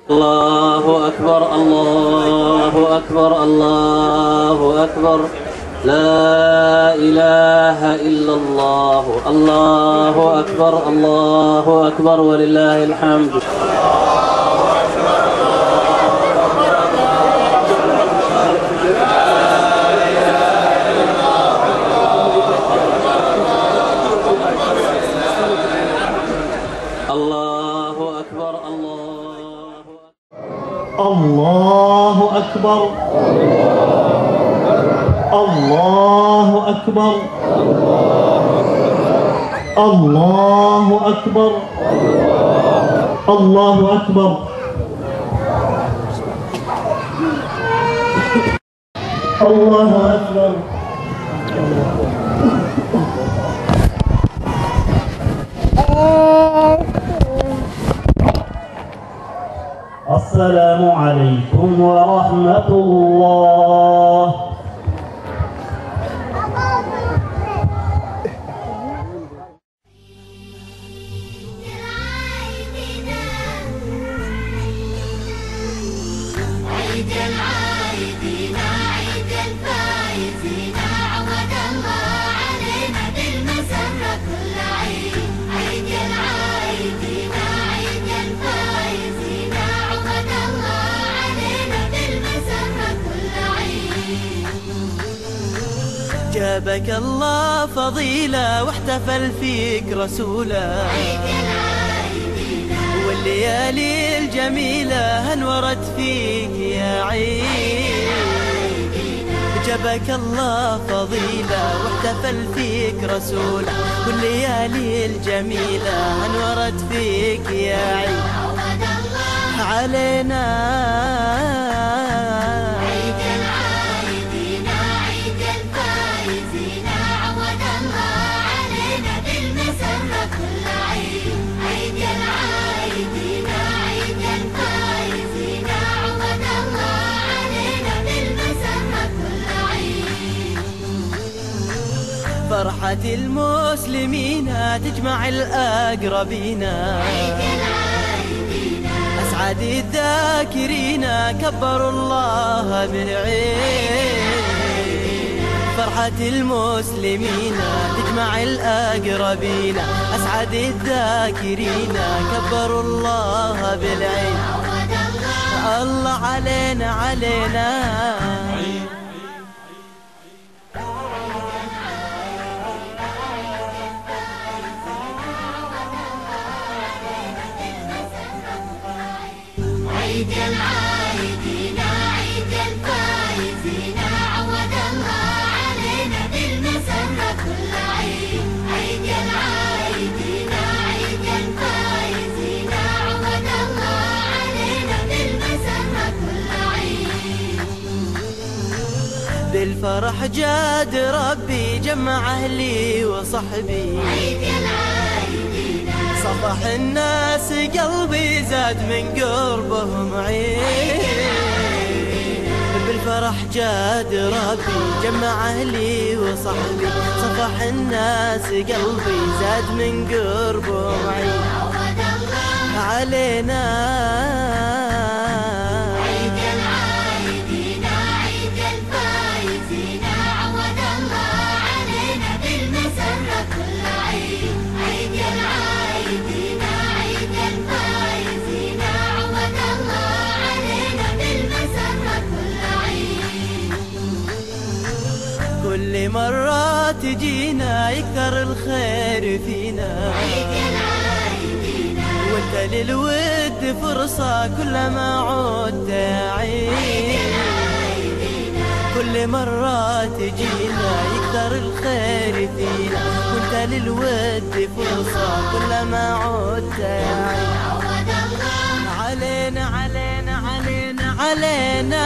الله أكبر الله أكبر الله أكبر لا إله إلا الله الله أكبر الله أكبر ولله الحمد الله أكبر الله الله أكبر الله أكبر الله أكبر الله أكبر الله أكبر السلام عليكم ورحمة الله عيد العايدين عيد الفايزين عود الله علينا بالمسرة كل عيد عيد العايدين عيد الفايزين عود الله علينا بالمسرة كل عيد جابك الله فضيلة واحتفل فيك رسوله والليالي الجميلة انورت فيك يا عيد جابك الله فضيلة واحتفل فيك رسوله والليالي الجميلة انورت فيك يا عيد عود الله علينا عيد العايدين عيد الفايزين عود الله علينا بالمسرة كل عيد عيد العايدين عيد الفايزين عود الله علينا بالمسرة كل عيد فرحة المسلمين تجمع الأقربين أسعد الذاكرين كبروا الله بالعين فرحة المسلمين تجمع الأقربين أسعد الذاكرين كبروا الله بالعين الله علينا علينا عيد العايدين عيد الفايزين عود الله علينا بالمسرة كل عيد عيد العايدين عيد الفايزين عود الله علينا بالمسرة كل عيد بالفرح جاد ربي جمع أهلي وصحبي عيد العايدين صبح الناس قلبي زاد من قربهم عين بالفرح جاد ربي جمع أهلي وصحبي صفح الناس قلبي زاد من قربهم عين عود الله علينا عيد العايدين عيد الفايزين عود الله علينا بالمسرة كل عيد عيد العايدين عيد الفايزين عود الله علينا بالمسرة كل عيد كل مرة تجينا يكثر الخير فينا عيد العايدين وانت للود فرصة كلما عدت عين كل مرة تجينا يكثر الخير فينا وانت للود فرصة كلما عدت عين عود الله علينا علينا علينا علينا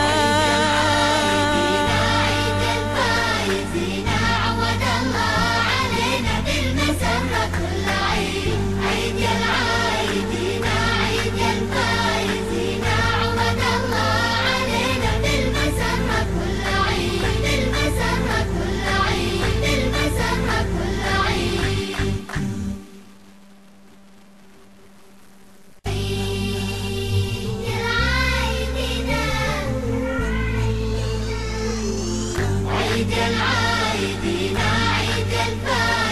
عيد الفايزين عود الله علينا بالمسرة كل عيد عيد العايدين عيد الفايزين عود الله علينا بالمسرة كل عيد بالمسرة كل عيد بالمسرة كل عيد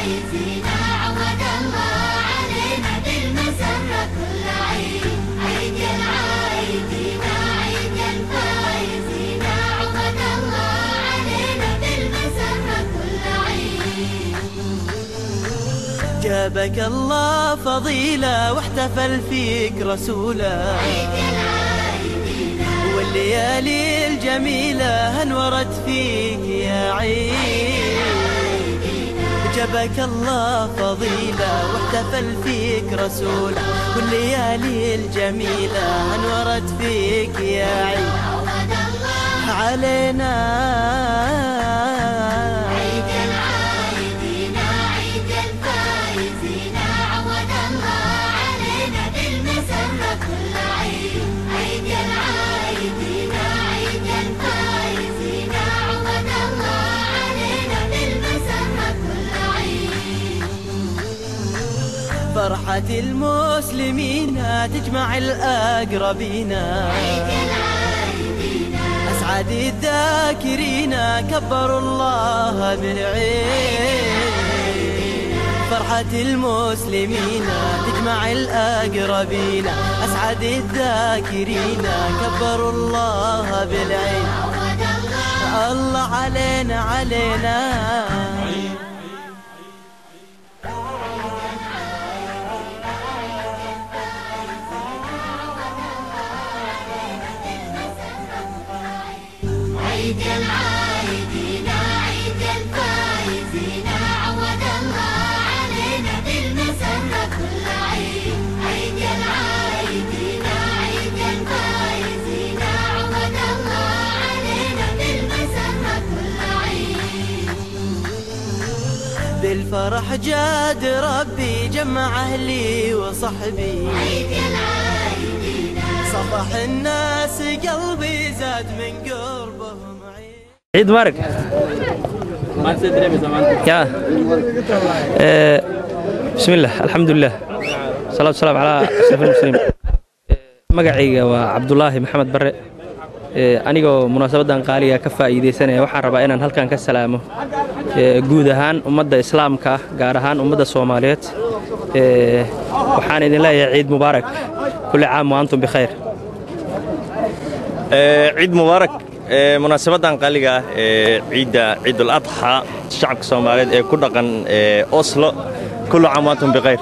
الفايزين عود الله علينا بالمسرة كل عيد عيد يا العايدين عيد يا الفايزين عود الله علينا بالمسرة كل عيد جابك الله فضيلة واحتفل فيك رسوله عيد يا العايدين والليالي الجميلة انورت فيك يا عيد جابك الله فضيلة واحتفل فيك رسوله والليالي الجميلة انورت فيك يا عيد عود الله علينا عيد يا العايدين عيد يا الفايزين عود الله علينا بالمسرة كل عيد عيد يا العايدين عيد يا الفايزين عود الله علينا بالمسرة كل عيد فرحة المسلمين تجمع الأقربين عيد يا العايدين أسعد الذاكرين كبروا الله بالعين فرحة المسلمين تجمع الأقربين أسعد الذاكرين كبروا الله بالعين عود الله الله علينا علينا عيد يا العايدين عيد يا الفايزين عود الله علينا بالمسرة كل عيد عيد يا العايدين عيد يا الفايزين عود الله علينا بالمسرة كل عيد بالفرح جاد ربي جمع أهلي وصحبي عيد يا العايدين صبح الناس قلبي زاد من قربهم عيد عيد مبارك يا آه، بسم الله الحمد لله صلاة والسلام على أشرف المسلمين magacayga waa cabdulaahi maxamed bare Ee, anigoo munaasabadan qaaliga ka faa'iidaysanaya waxaan rabaa inaan halkan ka salaamo ee, guud ahaan ummadda islaamka ah gaar ahaan ummadda soomaaliyeed Ee, waxaan idin leeyahay ciid mubaarak kulli caam wa antum bikhayr Ee, ciid mubaarak ee, munaasabadan qaaliga ah ee ciidda ciidul adxa shacabka soomaaliyeed ee ku dhaqan ee, oslo kullu caam wa antum bikhayr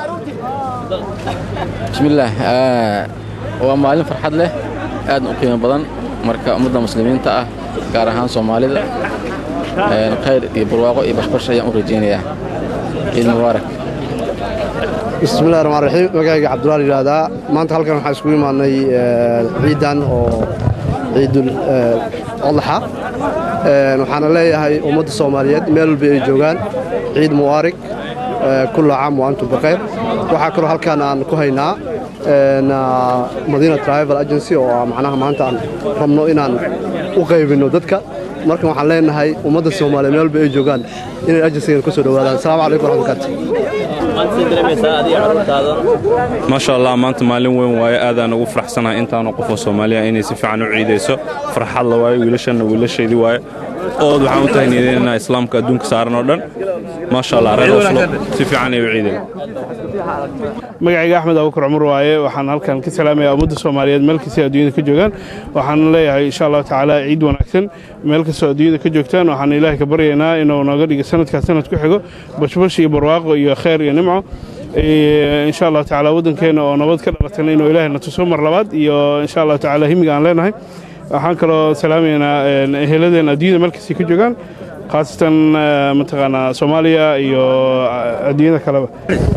bismillaah ah, waa maalin farxad leh aad u qiimo badan marka ummadda muslimiinta ah gaar ahaan soomaalida een, khayr iyo barwaaqo iyo bashbash ayaan u rajaynayaa ciid mubaarak bismillahi raxmaan raxiim magacayga cabdullaal yidhaahdaa maanta halkan waxaan iskugu imaadnay eh, ciidan oo ciidul eh, adlaxa Eh, waxaana leeyahay ummadda soomaaliyeed meel walba ay joogaan ciid mubaarig eh, kulla caam wa antum bikhayr waxaa kaloo halkan aan ku haynaa een, ah, madiina travel agency oo ah macnaha maanta aan rabno inaan u qaybinno dadka markan waxaan leenahay ummadda soomaaliyeed meel walba ay joogaan inay agencygan ku soo dhowaadaan asalaamu calaykum waraxmatullahi maasha allah maanta maalin weyn waaye aadaan ugu faraxsanahay intaanu qofoo soomaaliya inay si fiican u ciidayso farxad la waaye wiilashanna wiilashaydii waaye ood waxaan u tahniyadeynaa islaamka adduunka saaran oo dhan maasha allah reer oslo si fiican ay u ciideen magacayga axmed abukar cumar waaye waxaan halkan ka salaamayaa ummadda soomaaliyeed meel kastay adduunyada ka joogaan waxaan leeyahay insha allahu tacaala ciid wanaagsan meel kastoo adduunyada ka joogtaan waxaan ilaahay ka baryaynaa inuu nooga dhigo sanadkaas sanad ku xigo bashbash iyo barwaaqo iyo khayr iyo nimco Ee, insha allahu tacaala waddankeena oo nabad ka dhalatana inuu ilaahay na tuso mar labaad iyo insha allahu tacaala himiga aan leenahay waxaan kaloo salaamaynaa een, eheladeen adduunyada meel kastay ka joogaan khaasatan eh, mataqaanaa soomaaliya iyo eh, adduunyada kaleba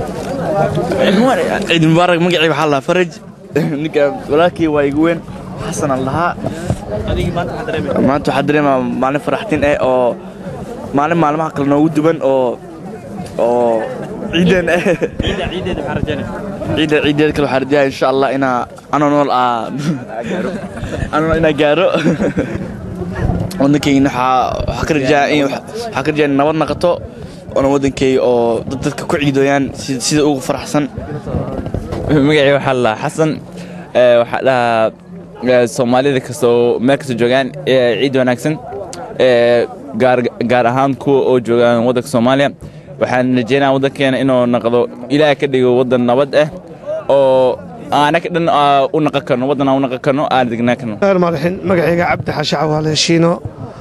ciid mubaarak magacii waxaa lahaa faraj ninka walaalkii waa igu weyn xasan aan lahaa maanta waxaa dareemaa maalin faraxtin eh oo maalin maalmaha kale noogu duwan oo oo ciidan eh ciidda ciideed kale waxaa rajaya insha allah inaa anoo nool aa anoo nool inaa gaaro waddankeyna waxaa waxaa ka rajaa in waxaa ka rajaa in nabad naqato oona waddankeyga oo dad dadka ku ciidoyaan si- sida ugu faraxsan magacii waxaa la xasan ee, waxaa dhahaa ee, soomaalida kastoo meel kastoo joogaan ee, ciid wanaagsan ee, gaar gaar ahaan kuwa oo joogaan waddanka soomaaliya waxaan rajaynaa waddankeena inuu noqdo ilaah ka dhigo waddan nabad ah oo aanaka dhan aa u naqan karno waddan aan u naqan karno aan degnaan karno madaxin magacayga cabdi xaashi cawaale shiino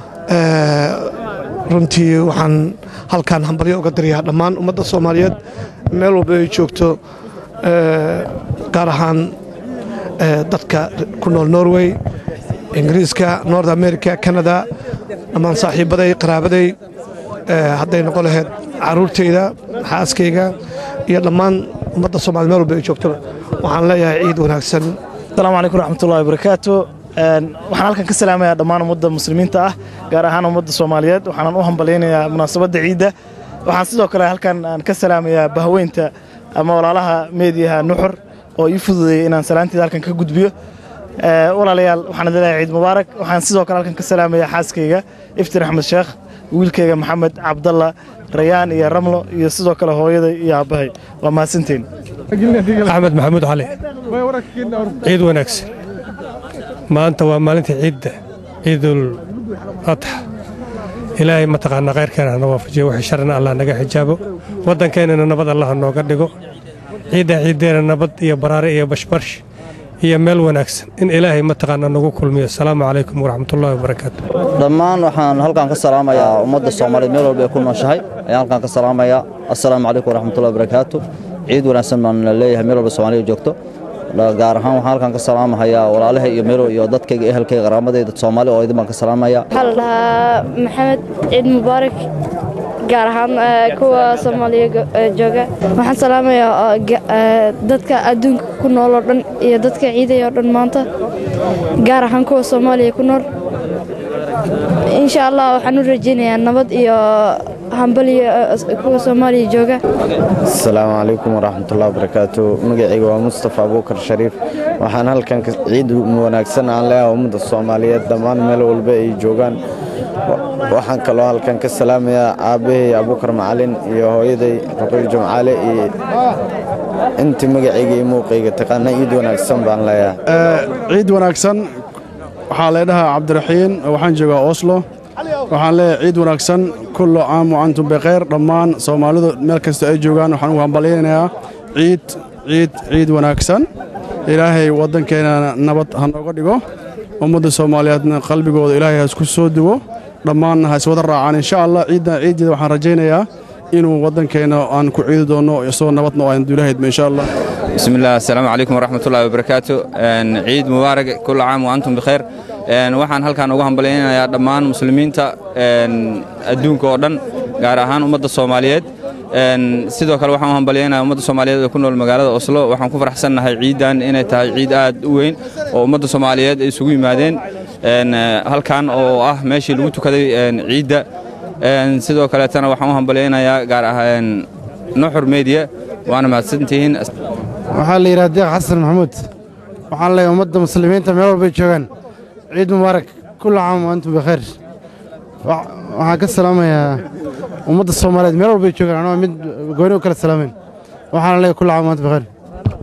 runtii waxaan halkaan hambalyo uga dirayaa dhammaan ummadda soomaaliyeed meel walba ay joogto gaar ahaan dadka ku nool norway ingiriiska north america canada dhammaan saaxiibbaday qaraabaday hadday noqon lahayd carruurtayda xaaskayga iyo dhammaan ummadda soomaliya meel walba ay joogtoba waxaan leeyahay ciid wanaagsan asalaamu calaykum raxmatullahi wabarakaatu waxaan halkan ka salaamayaa dhammaan ummadda muslimiinta ah gaar ahaan ummadda soomaaliyeed waxaanan u hambalyaynayaa munaasabadda ciidda waxaan sidoo kale halkan aan ka salaamayaa bahweynta ama walaalaha meediyaha nuxur oo ii fududeeyey inaan salaanteeda halkan ka gudbiyo walaalayaal waxaan idin leeyahay ciid mubaarak waxaan sidoo kale halkan ka salaamayaa xaaskayga iftiin axmed sheekh wiilkayga maxamed cabdalla rayaan iyo ramlo iyo sidoo kale hooyaday iyo aabbahay waa mahadsantiin axmed maxamuud cali ciid wanaagsan maanta waa maalinta ciidda ciidul adxa ilaahay mataqaanaa khayrkeena hana waafajiyo wixii sharna allah naga xijaabo waddankeennana nabad allah nooga dhigo ciidda ciiddeena nabad iyo baraare iyo bashbarsh iyo meel wanaagsan in ilaahay mataqaanaa nagu kulmiyo asalaamu calaykum waraxmatullaahi wabarakaatu dhammaan waxaan halkaan ka salaamayaa ummadda soomaaliyeed meel walba ay ku nooshahay ayaan halkaan ka salaamayaa assalaamu calaykum waraxmatullahi wabarakaatu ciid wanaagsan baan leeyahay meel walba soomaaliya joogto gaar ahaan waxaan halkaan ka salaamahayaa walaalaha iyo meel iyo dadkayga ehelkayga qaraamadayda soomaali oo idin baan ka salaamayaa waxaa la dhahaa maxamed ciid mubaarak gaar ahaan kuwa soomaaliya jooga waxaan salaamayaa dadka adduunka ku nool oo dhan iyo dadka ciidaya oo dhan maanta gaar ahaan kuwa soomaaliya ku nool insha allah waxaan u rajaynayaa nabad iyo hambaliyo kuwa soomaaliya jooga asalaamu calaykum waraxmatullahi wabarakaatu magacayga waa mustafa abuukar shariif waxaan halkan ciid wanaagsan aan leeyahay ummadda soomaaliyeed dhammaan meel walba ay joogaan waxaan kaloo halkan ka salaamayaa aabbahay abuukar macalin iyo hooyaday ruqiy jumcaale iyo intii magacayga iyo muuqayga taqaana ciid wanaagsan baan leeyahay ciid wanaagsan waxaa leedhahaa cabdiraxiin waxaan joogaa oslo waxaan leeyahay ciid wanaagsan kullu caam wa antum bikhayr dhammaan soomaalidu meel kasta ay joogaan waxaan ugu hambalyaynayaa ciid ciid ciid wanaagsan ilaahay waddankeena nabad ha nooga dhigo ummadda soomaaliyeedna qalbigooda ilaahay ha isku soo duwo dhammaanna ha iswada raacaan insha allah ciiddan ciiddeeda waxaan rajaynayaa inuu waddankeenna aan ku ciidi doonno isagoo nabadna oo aan duulahaydba insha allah بسم الله السلام عليكم ورحمة الله وبركاته عيد مبارك كل عام وأنتم بخير waxaan halkaan ugu hambalyaynayaa dhammaan muslimiinta adduunka oo dhan gaar ahaan ummadda soomaaliyeed sidoo kale waxaan u hambalyaynayaa ummadda soomaaliyeed ee ku nool magaalada oslo waxaan ku faraxsannahay ciiddan inay tahay ciid aad u weyn oo ummadda soomaaliyeed ay isugu yimaadeen halkan oo ah meeshii lagu tukaday ciidda sidoo kaleetana waxaan u hambalyaynayaa gaar ahaan nuxur media waana mahadsantihiin waxaa la yidhaha deeq xasan maxamuud waxaan leeyahay ummadda muslimiinta meel walbay joogaan ciid mubaarak kulla caam wa antum bikhayr waxaan ka salaamayaa ummadda soomaaliyeed meel walbay joogaan anoo mid gooni u kala salaamayn waxaana leeyahay kulla caam wa antum bikhayr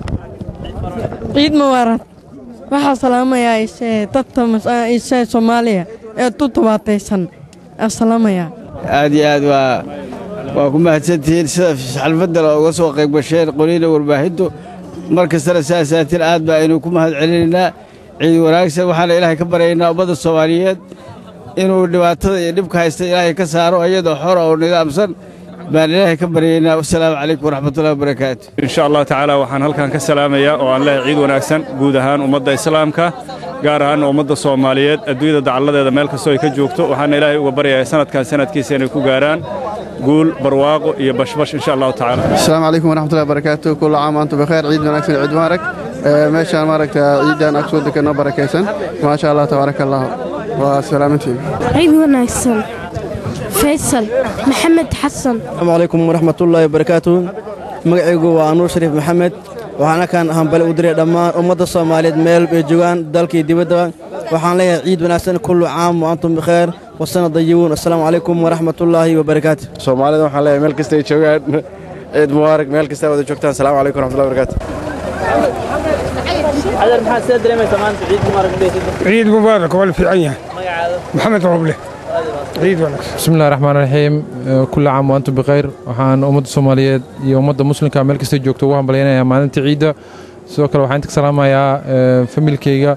ciid mubaarak waxaa salaamayaa dadka isee soomaaliya ee tu tabaataysan aa salaamayaa aad iyo aad waa waa ku mahadsantihiin sida xalfadda looga soo qayb gasheen qoliina warbaahintu mar kastana saasaatiin aad baa aynu ku mahad celinaynaa ciid wanaagsan waxaana ilaahay ka baryaynaa ummadda soomaaliyeed inuu dhibaatada iyo dhibka haysta ilaahay ka saaro iyadoo xora oo nidaamsan baan ilaahay ka baryaynaa wasalaamu calaykum waraxmatullahi wabarakaatu insha allah tacaala waxaan halkan ka salaamayaa oo aan leehay ciid wanaagsan guud ahaan ummadda islaamka gaar ahaan ummadda soomaaliyeed adduunyada dacalladeeda meel kastoo ay ka joogto waxaana ilaahay uga baryayaa sanadkan sanadkiisa inay ku gaaraan guul barwaaqo iyo bashbash insha allahu tacaala asalaamu calaykum waraxmatullahi wabarakaatu kullu caam antum bikheer ciid wanaagsan ciid mubaarak meeshaan maaragta ciidan ag soo deganoo barakaysan maasha allah tabaaraka allah waa salaamantiin ciid wanaagsan faysal maxamed xasan asalaamu calaykum waraxmatullaahi wabarakaatu magacaygu waa anuur shariif maxamed waxaan halkaan hambali u diray dhammaan ummadda soomaaliyeed meel ay joogaan dalkii dibaddaba waxaan leeyahay ciid wanaagsan kullu caam wa antum bikheer wasana dayibuun assalaamu calaykum waraxmatullaahi wabarakaatu soomaalida waxaan leeyahay meel kasta ay joogaan ciid mubaarak meel kasta wada joogtaan asalaamu calaykum waraxmatullahi wabarakaatu عذر محمد سيد دريمة سمان عيد مبارك ciid mubaarak waa la fiican yahay maxamed roble بسم الله الرحمن الرحيم كل عام وأنتم بخير waxaan ummadda Soomaaliyeed iyo ummadda muslimka meel kasta joogto ugu hambalyeynaya maalinta ciida sidoo kale waxaan inta ka salaamayaa familkayga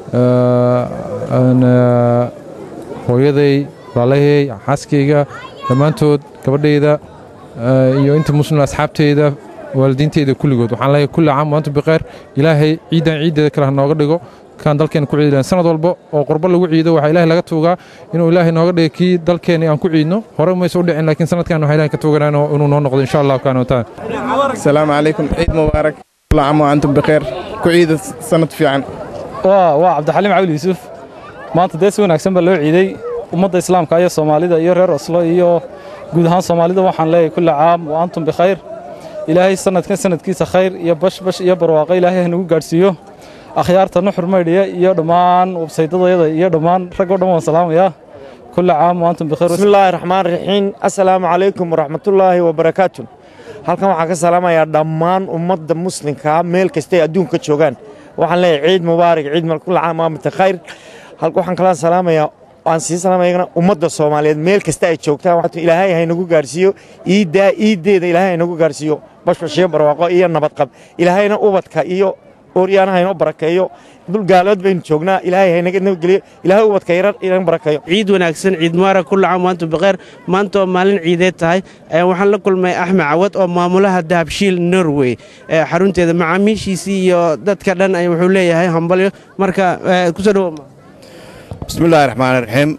hooyaday walaalahey xaaskayga dhammaantood gabadhayda iyo inta muslim asxaabteyda waalidiinteyda kulligood waxaan leeyahay kulli caam waantum bikheer ilaahay ciidan ciiddeeda kale ha nooga dhigo kaan dalkeena ku ciidan sanad walba oo qurbo lagu ciido waxaa ilaahay laga tuugaa inuu ilaahay nooga dhigo kii dalkeena aan ku ciidno hore maysa u dhicin laakiin sanadkan waxaa ilaahay ka tuuganaa inuu noo noqdo insha allah kaana wataan السلام عليكم عيد مبارك كل عام وأنتم بخير كعيد سنة في عن waa waa cabdixaliim cawli yuusuf maanta dee si wanaagsan baa loo ciiday ummadda islaamka iyo soomaalida iyo reer oslo iyo guud ahaan soomaalida waxaan leeyahay kulli caam wa antum bikhayr ilaahay sanadkan sanadkiisa khayr iyo bashbash iyo barwaaqo ilaahay ha nagu gaadhsiiyo akhyaarta nuxur maydhiya iyo dhammaan websaydadayada iyo dhammaan rag oo dhan waan salaamayaa kulli caam wa antum bikhayr بسم الله الرحمن الرحيم السلام عليكم ورحمة الله وبركاته halkan waxaan ka salaamayaa dhammaan ummadda muslimka meel kastay adduunka joogaan waxaan leeyahay ciid mubaarak ciid mal kulla caam waamta khayr halka waxaan kala salaamayaa waan sii salaamayagana ummadda soomaaliyeed meel kasta ay joogtaan waxaa ilaahay haynagu gaarsiiyo iiddaa iiddeeda ilaahay haynagu gaarsiiyo bashbashiyo barwaaqo iyo nabadqab ilaahayna ubadka iyo ooryaana haynoo barakeeyo dul gaalood baynu joognaa ilaahay haynaga nabadgeliyo ilaahay ubadka yarar inaga barakeeyo ciid wanaagsan ciid mubarak kulla caam waantum bikheer maanta oo maalin ciideed tahay ayaan waxaan la kulmay axmed cawad oo maamulaha dahabshiil norway ee xarunteeda macaamiishiisii iyo dadka dhan ay wuxuu leeyahay hambalyo marka kusoo dhawo bismillaahi raxmaani raxiim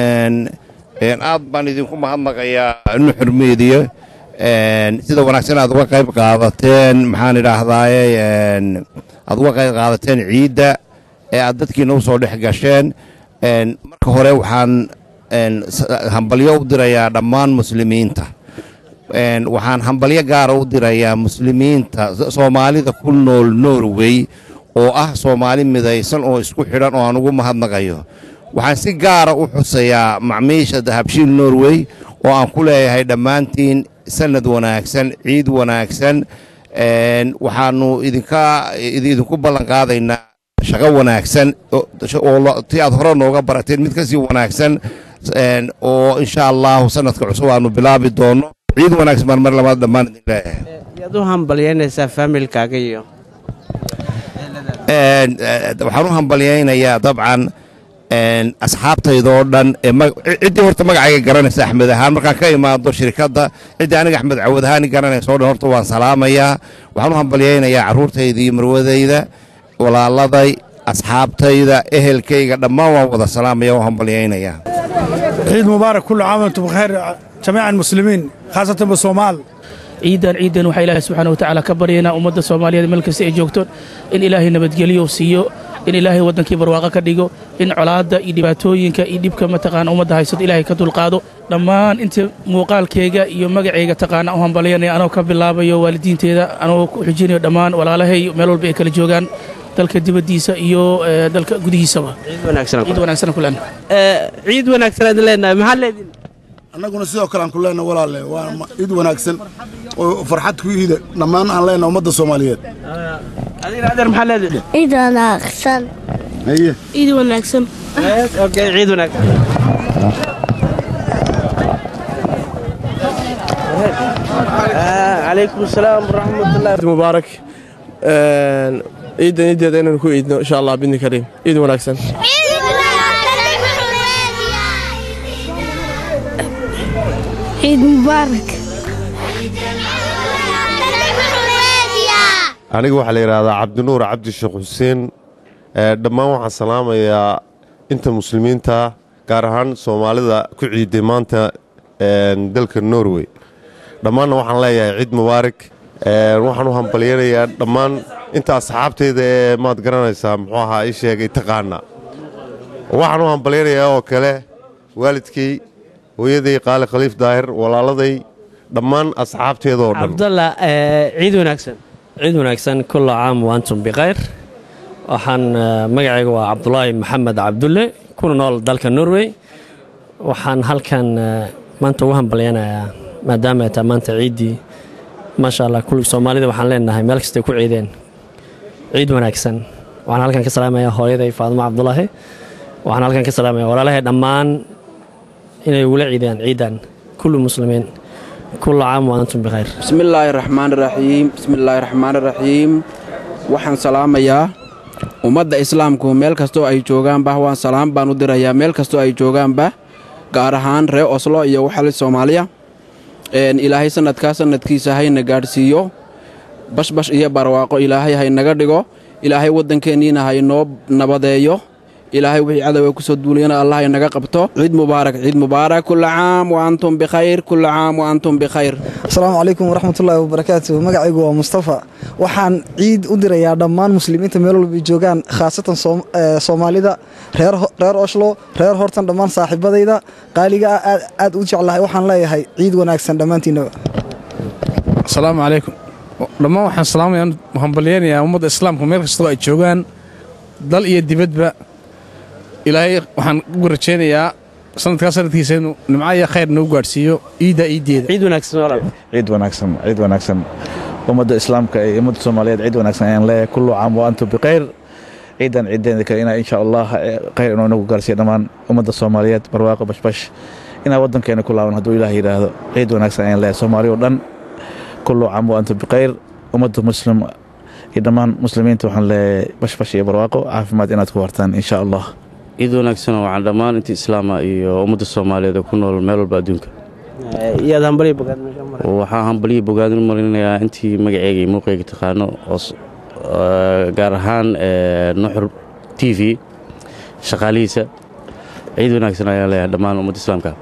aad baan idinku mahadnaqayaa nuxur meediya sida wanaagsan aad uga qayb qaadateen maxaan idhaahdaaye aad uga qayb qaadateen ciidda ee aad dadkiina u soo dhex gasheen marka hore waxaan hambalyo u dirayaa dhammaan muslimiinta waxaan hambalyo gaara u dirayaa muslimiinta soomaalida ku nool norway oo ah soomaali midaysan oo isku xidhan oo aan ugu mahadnaqayo waxaan si gaara u xusayaa macmiisha dahabshiil norway oo aan ku leeyahay dhammaantiin sanad wanaagsan ciid wanaagsan waxaannu idinka idinku ballan qaadaynaa shaqo wanaagsan oo ti aad hore nooga barateen mid ka sii wanaagsan oo insha allahu sanadka cusub aanu bilaabi doonno ciid wanaagsan baan mar labaad dhammaan idin leeyahay yaad u hambalyeynaysaa faamilkaaga iyo waxaan u hambalyaynayaa dabcan asxaabtaydoo dhan ciddii horta magacayga garanaysa axmed ahaan markaan ka imaado shirkadda ciddii aniga axmed cawad ahaani garanaysa o dhan horta waan salaamayaa waxaan u hambalyaynayaa carruurtayda iyo marwadayda walaaladay asxaabtayda ehelkayga dhammaan waan wada salaamaya waan hambalyaynayaa ciid mubaarak kullu caam antum bikheer jamiica almuslimiin khaasatan bisoomaal ciidan ciidan waxaa ilaahay subxaana watacaala ka baryaynaa ummadda soomaaliyeed meel kasta ay joogto in ilaahay nabadgelyo siiyo in ilaahay waddankii barwaaqo ka dhigo in colaadda iyo dhibaatooyinka iyo dhibka mataqaana ummadda haysato ilaahay ka dulqaado dhammaan inta muuqaalkayga iyo magacayga taqaana u hambalyanaya anoo ka bilaabayo waalidiinteeda anoo ku xujinayo dhammaan walaalahay meel walba ay kala joogaan dalka dibaddiisa iyo dalka gudihiisaba ciid wanaagsan kulan ciid wanaagsan aad leenahay maxaa leediin annaguna sidoo kale aan ku leenahay walaalle waa ciid wanaagsan oo farxad ku iida dhammaan aan leenahay ummadda soomaaliyeed adigna adeer maxaa leediin ciid wanaagsan haye ciid wanaagsan okay ciid wanaagsan calaykum asalaam waraxmatullahi mubaarak ciidan ciideeda inaynu ku iidno insha allah bidni kariim ciid wanaagsan ciid mubaarak aniga waxaa la yidhaahdaa cabdinuur cabdi sheekh xuseen dhammaan waxaan salaamayaa inta muslimiinta gaar ahaan soomaalida ku ciiday maanta dalka norway dhammaanna waxaan leeyahay ciid mubaarak waxaan u hambalyanayaa dhammaan inta asxaabteyda ee maad garanaysaa muxuu ahaa ii sheegay taqaana waxaan u hambalyanayaa oo kale waalidkay hooyaday qaali khaliif daahir walaaladay dhammaan asxaabteedoo dhan cabdalla ciid wanaagsan ciid wanaagsan kulla caam waantum bikhayr waxaan magacayga waa cabdulaahi maxamed cabdulle kuna nool dalka norway waxaan halkan maanta ugu hambalyanayaa maadaama ay tahay maanta ciiddii maasha allah kulli soomaalida waxaan leenahay meel kastay ku ciideen ciid wanaagsan waxaan halkan ka salaamayaa hooyaday faadimo cabdulaahi waxaan halkan ka salaamayaa walaalahay dhammaan inay ugula ciidaan ciidan kullu muslimiin kullu caam wa antum bikhayr bismillaahi raxmaan raxiim bismillaahi raxmaan raxiim waxaan salaamayaa ummadda islaamku meel kastoo ay joogaanba waan salaam baan u dirayaa meel kastoo ay joogaanba gaar ahaan reer oslo iyo waxali soomaaliya ilaahay sanadkaa sanadkiisa hayna gaadhsiiyo bashbash iyo barwaaqo ilaahay haynaga dhigo ilaahay waddankeenniina haynoo nabadeeyo ilaahay wixii cadowga ku soo duuliyana allah inaga qabto ciid mubaarak ciid mubaarak kulla caam wa antum bikhayr kulla caam wa antum bikhayr asalaamu calaykum waraxmatullaahi wabarakaatu magacaygu waa mustafa waxaan ciid u dirayaa dhammaan muslimiinta meel walba ay joogaan khaasatan soomaalida reer oslo reer hortan dhammaan saaxiibadayda qaaliga ah aad u jeclahay waxaan leeyahay ciid wanaagsan dhammaantiinaba asalaamu calaykum dhammaan waxaan salaamaya hambalyeynayaa ummadda islaamka meel kastoo ay joogaan dal iyo dibadba ilaahay waxaan ugu rajaynayaa sanadkaa sanadkiisa inuu nimco iyo khayr nagu gaadhsiiyo iidda iiddeeda ciid wanaagsan walaal ciid wanaagsan ciid wanaagsan ummadda islaamka iyo ummadda soomaaliyeed ciid wanaagsan ayaan leeyahay kullu caam wa antum bikhayr ciidan ciideeda kale inaa insha allah khayr inuu nagu gaarsiiyo dhammaan ummadda soomaaliyeed barwaaqo bashbash inaa waddankeena ku laaban hadduu ilaah yidhaahdo ciid wanaagsan ayaan leeyahay soomaaliya oo dhan kullu caam wa antum bikhayr ummadda muslim iyo dhammaan muslimiinta waxaan leeyahay bashbash iyo barwaaqo caafimaad inaad ku wartaan insha allah ciid wanaagsan waxaan dhammaan intii islaama iyo ummadda soomaaliyeed ee ku nool meel walba adduunka iyaad hambaliya bogaad waxaan hambaliya bogaad u marinayaa intii magaceyga iyo muuqeyga taqaano gaar ahaan nuxur t v shaqaalihiisa ciid wanaagsan ayaan leeyahay dhammaan ummadda islaamka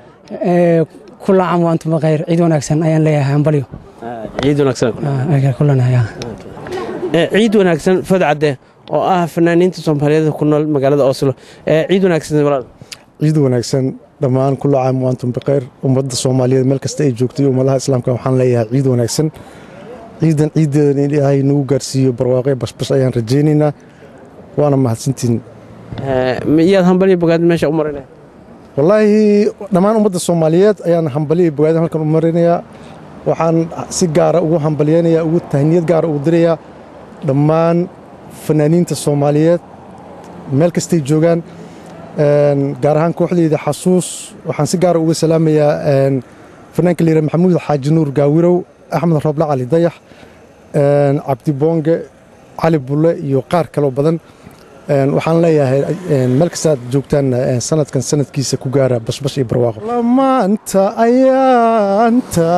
kula caam wa antum bikhayr ciid wanaagsan ayaan leeyahay hambalyo ciid wanaagsan kulanaya ciid wanaagsan fadcadde oo ah fanaaniinta soomaaliyeed ku nool magaalada oslo ciid wanaagsan walaal ciid wanaagsan dhammaan kula caam wa antum bikhayr ummadda soomaaliyeed meel kasta ay joogtay ummadaha islaamka waxaan leeyahay ciid wanaagsan ciidan ciiddeedan in ilaahay nagu gaarsiiyo barwaaqe bashbash ayaan rajaynaynaa waana mahadsantiin iyaad hambaliya bogaad meesha u marinaya wallaahi dhammaan ummadda soomaaliyeed ayaan hambaliya bogaadin halkan u marinayaa waxaan si gaara ugu hambalyeynayaa ugu tahniyad gaara ugu dirayaa dhammaan fanaaniinta soomaaliyeed meel kastay joogaan gaar ahaan kooxdeyda xasuus waxaan si gaara uga salaamayaa fanaanka layidhaha maxamuud xaaji nuur gaawirow axmed rooble cali dayax cabdi boonge cali bulle iyo qaar kaloo badan waxaan leeyahay meel kastaad joogtaan sanadkan sanadkiisa ku gaara bashbash iyo barwaaqo maanta ayaanta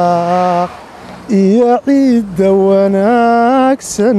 iyo ciidda wanaagsan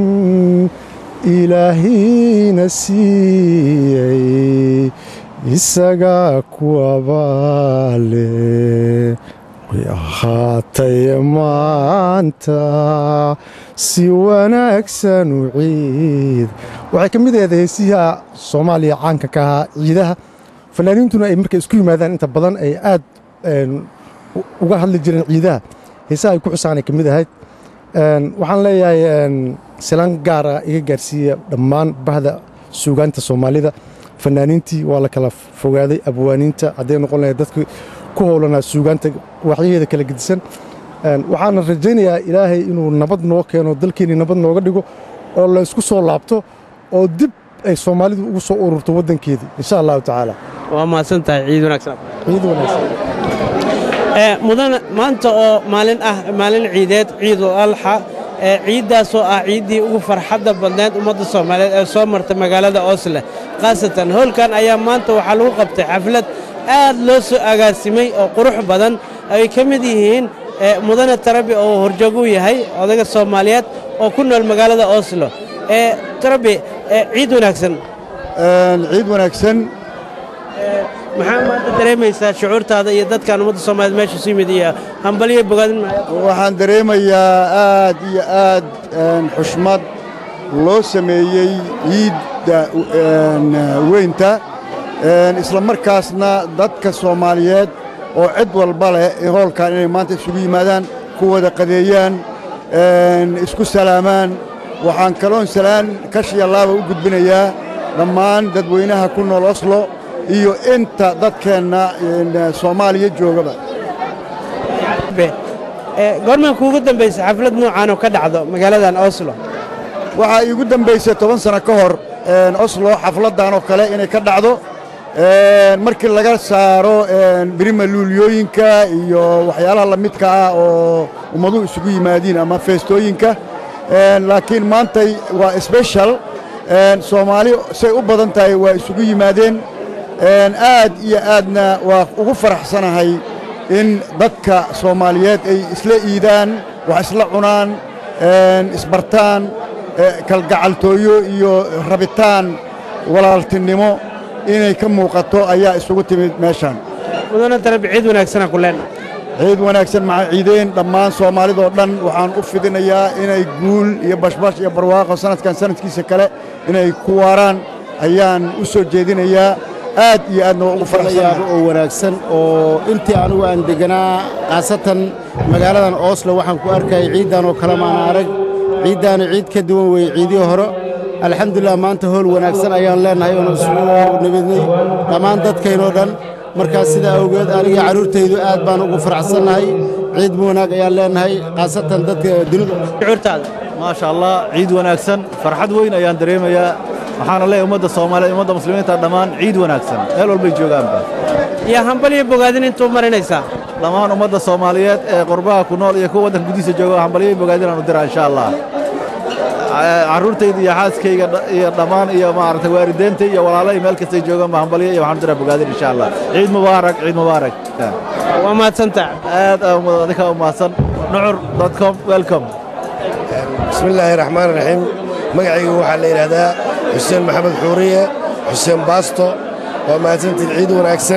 ilaahina siiyey isagaa kuwabaale way ahaatay maanta si wanaagsan u ciid waxay ka mid ahayd heesiha soomaaliya caanka ka ahaa ciidaha fanaaniintuna ay markay isku yimaadaan inta badan ay aad uga hadli jireen ciidaha heesaha ay ku xusaanay ka mid ahayd waxaan leeyahay silaan gaara iga gaarsiiya dhammaan bahda suugaanta soomaalida fanaaniintii waa la kala fogaaday abwaaniinta hadday noqon lahayd dadkii ku howlanaa suugaanta waxyaheeda kala gedisan waxaana rajaynayaa ilaahay inuu nabad noo keeno dalkeennii nabad nooga dhigo oo la ysku soo laabto oo dib ay soomaalidu ugu soo ururto waddankeedii insha allahu tacaala waa mahadsan tahay ciid wanaagsan ciid wanaagsan mudana maanta oo maalin ah maalin ciideed ciidul alxa ciiddaasoo ah ciiddii ugu farxadda badneed ummadda soomaaliyeed ee soo martay magaalada osle khaasatan howlkan ayaa maanta waxaa lagu qabtay xaflad aad loo soo agaasimay oo qurux badan ay ka mid yihiin mudane tarabi oo horjoog u yahay odaga soomaaliyeed oo ku nool magaalada oslo tarabi ciid wanaagsan ciid wanaagsan maxaa maanta dareemaysaa shucuurtaada iyo dadkan ummadda soomaaliyed meesha su yimid iyo hambaliyo bogaadin waxaan dareemayaa aad iyo aad xushmad loo sameeyey ciidda weynta isla markaasna dadka soomaaliyeed oo cid walba leh hoolkan inay maanta isugu yimaadaan ku wada qadeeyaan isku salaamaan waxaan kaloon salaan kashiya laaba u gudbinayaa dhammaan dadweynaha ku nool oslo iyo inta dadkeenna soomaaliya joogaba goormaa kuugu dambaysa xaflad nuucan oo ka dhacdo magaaladan oslo waxaa iigu dambaysay toban sano ka hor oslo xafladdan oo kale inay ka dhacdo markii laga saaro birima luuliyooyinka iyo waxyaalaha la midka ah oo ummaduhu isugu yimaadiin ama feestooyinka laakiin maantay waa sbeshal soomaali say u badan tahay waa isugu yimaadeen aad iyo aadna waa ugu faraxsanahay in dadka soomaaliyeed ay isla iidaan wax isla cunaan isbartaan kalgacaltooyo iyo rabitaan walaaltinimo inay ka muuqato ayaa isugu timid meeshaan mudana darab ciid wanaagsana ku leenna ciid wanaagsan maca ciideen dhammaan soomaalidoo dhan waxaan u fidinayaa inay guul iyo bashbash iyo barwaaqo sanadkan sanadkiisa kale inay ku waaraan ayaan u soo jeedinayaa aad iyo aadna waa ugu farxsanayaaba oo wanaagsan oo intii anigu aan deganaa khaasatan magaaladan ooslo waxaan ku arkayay ciiddan oo kale maana arag ciiddaani ciid ka duwan weeye ciidihii hore alxamdulilah maanta howl wanaagsan ayaan leennahay oona isugu nabadnay dhammaan dadkaynoo dhan markaas sidaa awgeed aniga carruurtaydu aad baan ugu faraxsannahay ciid wanaag ayaan leennahay khaasatan dadka dunidu maasha allah ciid wanaagsan farxad weyn ayaan dareemayaa waxaana leeyahay ummadda soomaaliyeed ummadda muslimiinta dhammaan ciid wanaagsan meel walbay joogaanba iyo hambal iyo bogaadin intuu marinaysaa dhammaan ummadda soomaaliyeed ee qurbaha ku nool iyo kuwa waddanka gudihiisa jooga hambalyo iyo bogaadin aan u diraa insha allah carruurtayda iyo xaaskayga iyo dhammaan iyo maaragtay waalideentay iyo walaalay meel kastay joogaan ba hambalyo iyo waxaan u diraa bogaadin insha allah ciid mubaarak ciid mubaarak waa mahadsantaa aad adika u mahadsan nucur com welcome bismi illaahi raxmaan raxiim magacaygu waxaa la yidhaahdaa xuseen maxamed xuuriye xuseen baasto waa mahadsantiin ciid wanaagsan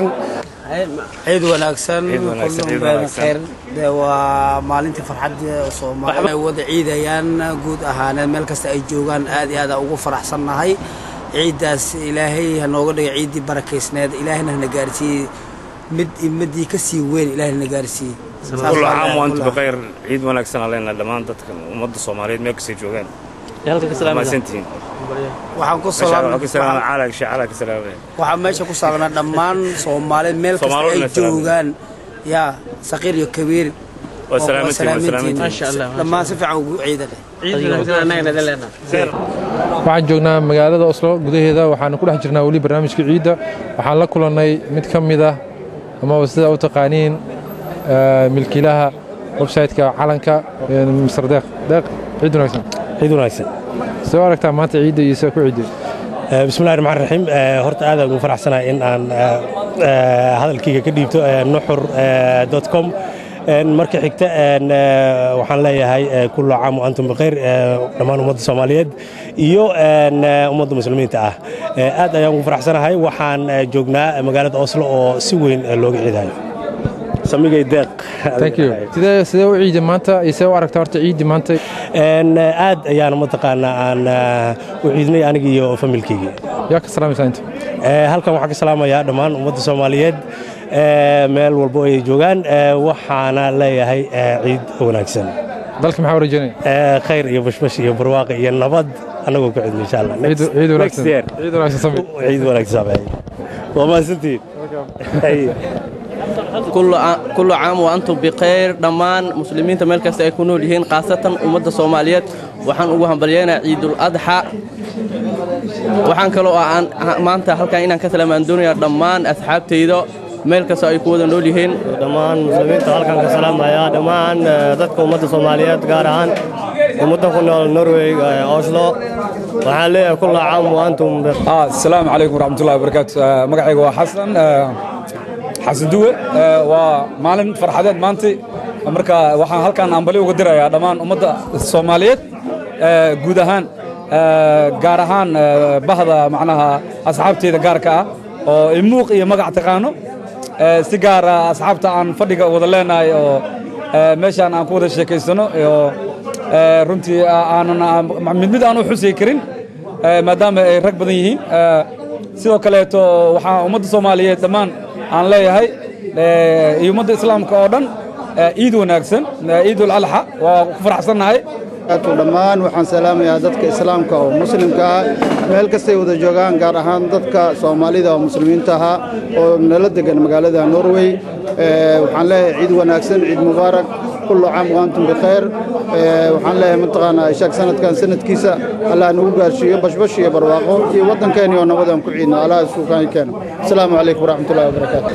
ciid wanaagsan kullum been khayr dee waa maalintii farxadda soomaali ay wada ciidayaan guud ahaaneed meel kasta ay joogaan aad iyo aad aan ugu faraxsannahay ciiddaas ilaahay ha nooga dhiga ciiddii barakaysneed ilaahayna hana gaarsiiyey mid imadii ka sii weyn ilaahay hana gaarsiiyey كل عام وانتم بخير عيد وناكسن علينا دمان dadka umada Soomaaliyeed meel kasta joogaan halka ka salaamada maasantiin waxaan ku salaamay caalag salaamay waxaan meesha ku salaamnaa dhammaan Soomaaliyeed meel kasta ay joogaan ya saqiir iyo kabiir waa salaamantiin ma sha Allah dhammaan si fiican ugu ciidan ciid wanaagsan anagana daleena waxaan joognaa magaalada Oslo gudaheeda waxaan ku dhex jirnaa wali barnaamijka ciidda waxaan la kulannay mid ka mid ah ama sida u taqaaniin milkiilaha websaytka calanka mr deeq deeq ciid wanaagsan ciid wanaagsan soo aragtaa maanta ciidda iyo sida ku ciidday bismillahi raxmaan raxiim horta aad aan ugu faraxsanahay in aan hadalkayga ka dhiibto nuxur com marka xigta waxaan leeyahay kullu caam wa antum bikhayr dhammaan ummadda soomaaliyeed iyo ummadda muslimiinta ah aad ayaan ugu faraxsanahay waxaan joognaa magaalada oslo oo si weyn looga ciidayo samigay deeq thank you sidee sidee u ciiday maanta iyo sidee u aragtaa horta ciidii maanta aad ayaan mataqaanaa aan u ciidnay aniga iyo familkeyga yaa ka salaamaysaa inta halkan waxaan ka salaamayaa dhammaan ummadda soomaaliyeed meel walbo ay joogaan waxaana leeyahay ciid wanaagsan dalka maxaa rajaynaya khayr iyo bashbash iyo barwaaqo iyo nabad annagoo ku cidno insha allah ciid wanaagsan ciid wanaagsan sami ciid wanaagsan sami waa mahadsantihiin kullu caam wa antum bikhayr dhammaan muslimiinta meel kasta ay ku nool yihiin khaasatan ummadda soomaaliyeed waxaan ugu hambalyaynaa ciidul adxa waxaan kaloo aan maanta halkan inaan ka salaamaan doonayaa dhammaan asxaabtayda meel kasta ay ku wada nool yihiin dhammaan muslimiinta halkan ka salaamaya dhammaan dadka ummadda soomaaliyeed gaar ahaan ummadda ku nool norway oslo waxaan leeyahay kulla caam wa antum asalaamu calaykum waraxmatullahi wabarakaatu magacayga waa xasan xasan duwe waa maalin farxadeed maanta marka waxaan halkan ambali uga dirayaa dhammaan ummadda soomaaliyeed guud ahaan gaar ahaan bahda macnaha asxaabteyda gaarka ah oo imuuq iyo magac taqaano si gaara asxaabta aan fadhiga wada leenahay oo meeshaan aan ku wada sheekaysano oo runtii aanan mid mid aan u xusay karin maadaama ay rag badan yihiin sidoo kaleeto waxaa ummadda soomaaliyeed dhammaan aan leeyahay iyo ummadda islaamka oo dhan ciid wanaagsan ciidul alxa waa ku faraxsannahay dhammaan waxaan salaamayaa dadka islaamka oo muslimka ah meel kastay wada joogaan gaar ahaan dadka soomaalida oo muslimiinta ahaa oo nala degan magaalada norway waxaan leeyahay ciid wanaagsan ciid mubaarak kullu caam waantum bikhayr Ee, waxaan leeyahay mataqaanaa ishaag sanadkan sanadkiisa allah nagu gaarsiiyo bashbash iyo barwaaqo iyo waddankeeni oo nabad aan ku ciidno allah isuukaan keeno asalaamu calaykum waraxmatullahi wabarakaatu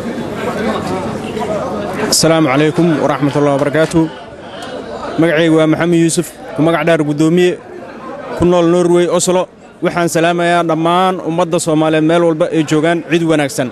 asalaamu calaykum waraxmatullahi wabarakaatu magacaygu waa maxamed yuusuf ku magac dheer guddoomiye ku nool norway oslo waxaan salaamayaa dhammaan ummadda soomaaliyeed meel walba ay joogaan cid wanaagsan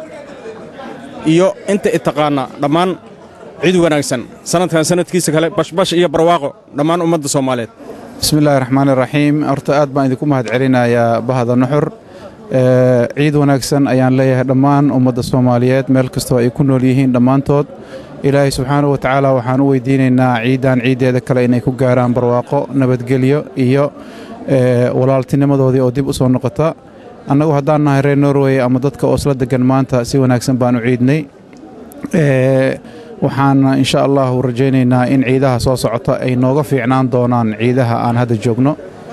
iyo inta i taqaana dhammaan cid wanaagsan sanadkan sanadkiisa kale bashbash iyo barwaaqo dhammaan ummadda soomaaliyeed bismillaahi raxmaani raxiim horta aad baan idinku mahad celinayaa bahda nuxur Ee, ciid wanaagsan ayaan leeyahay dhammaan ummadda soomaaliyeed meel kastoo ay ku nool yihiin dhammaantood ilaahay subxaanahu wa tacaala waxaan u weydiinaynaa ciiddan ciiddeeda kale inay ku gaaraan barwaaqo nabadgelyo iyo ee, walaaltinimadoodii oo dib u soo noqota annagu haddaan nahay reer norway ama dadka oosla degan maanta si wanaagsan baan u ciidnay Ee, waxaan insha allahu rajaynaynaa in ciidaha soo socota ay nooga fiicnaan doonaan ciidaha aan hadda joogno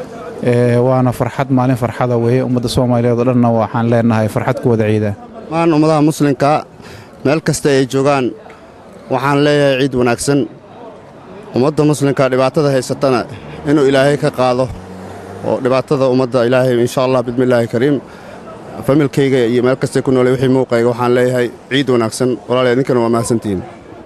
Ee, waana farxad maalin farxada weeye ummadda soomaaliyeed oo dhanna waxaan leenahay farxad ku wada ciida dhammaan ummadaha muslimka meel kasta ay joogaan waxaan leeyahay ciid wanaagsan ummadda muslimka dhibaatada haysatana inuu ilaahay ka qaado oo dhibaatada ummadda ilaahay insha allah bismillaahi kariim familkayga iyo meel kastay ku noolay wixii muuqayga waxaan leeyahay ciid wanaagsan walaal idinkana waa mahadsantihiin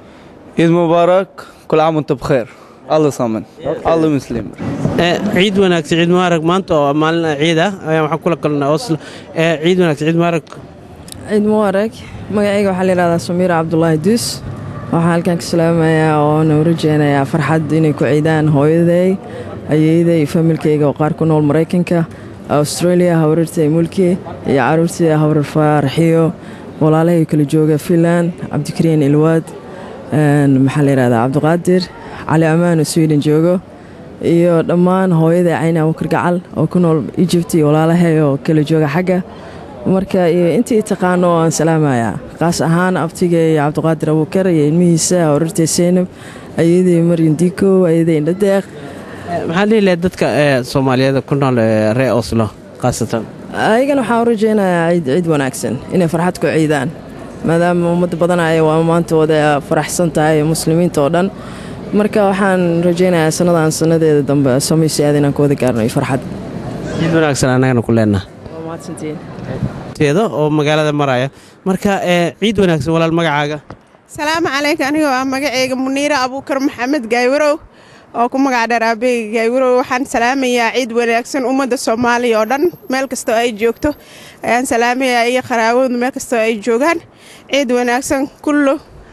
عيد مبارك كل عام وانت بخير الله صامن الله مسلم Ee, ciid wanaagsan ciid mubaarag maanta oo maalin ciid ah ayaan waxaan kula kulnaa oslo Ee, ciid wanaagsan ciid mubaarag ciid mubaarag magacayga waxaa la yidhahdaa samiira cabdulaahi duus waxaan halkan ka salaamayaa oo na rajeynayaa farxad inay ku ciidaan hooyaday ayeeyday iyo familkayga oo qaar ku nool maraykanka australia hawrartay mulki iyo caruurtii hawrar faarxiyo walaalahay kala jooga finland cabdikariin ilwaad een, maxaa la yidhahdaa cabdiqaadir cali ammaan oo sweden joogo iyo dhammaan hooyada cayna abukar gacal oo ku nool egypt iyo walaalahay oo kala jooga xagga marka iyo intii taqaano oo aan salaamayaa qaas ahaan abtiga iyo cabdiqaadir abukar iyo ilmihiisa hawrartay seynab ayaday maryan dikow ayaday indhadeeq maxaad dhihi lahayd dadka ee soomaaliyeed ku nool ee reer oslo khaasatan ayagana waxaan u rajaynayaa ciid ciid wanaagsan inay farxad ku ciidaan maadaama ummad badan ay waa maanta wada faraxsan tahay muslimiinta oo dhan marka waxaan rajaynayaa sannadan sannadeeda dambe samaysi aad inaan ku wada gaarno iyo farxad ciid wanaagsan annagana ku leenaha waa mahadsantihiin teeda oo magaalada maraya marka ee ciid wanaagsan walaal magacaaga salaamu calaykum aniga waa magaceyga muniire abuukar maxamed gaaywarow oo ku magac dheer aabeyga gaaywarow waxaan salaamayaa ciid wanaagsan ummadda soomaaliya oo dhan meel kastoo ay joogto ayaan salaamayaa iyo qaraaboodu meel kastoo ay joogaan ciid wanaagsan kullu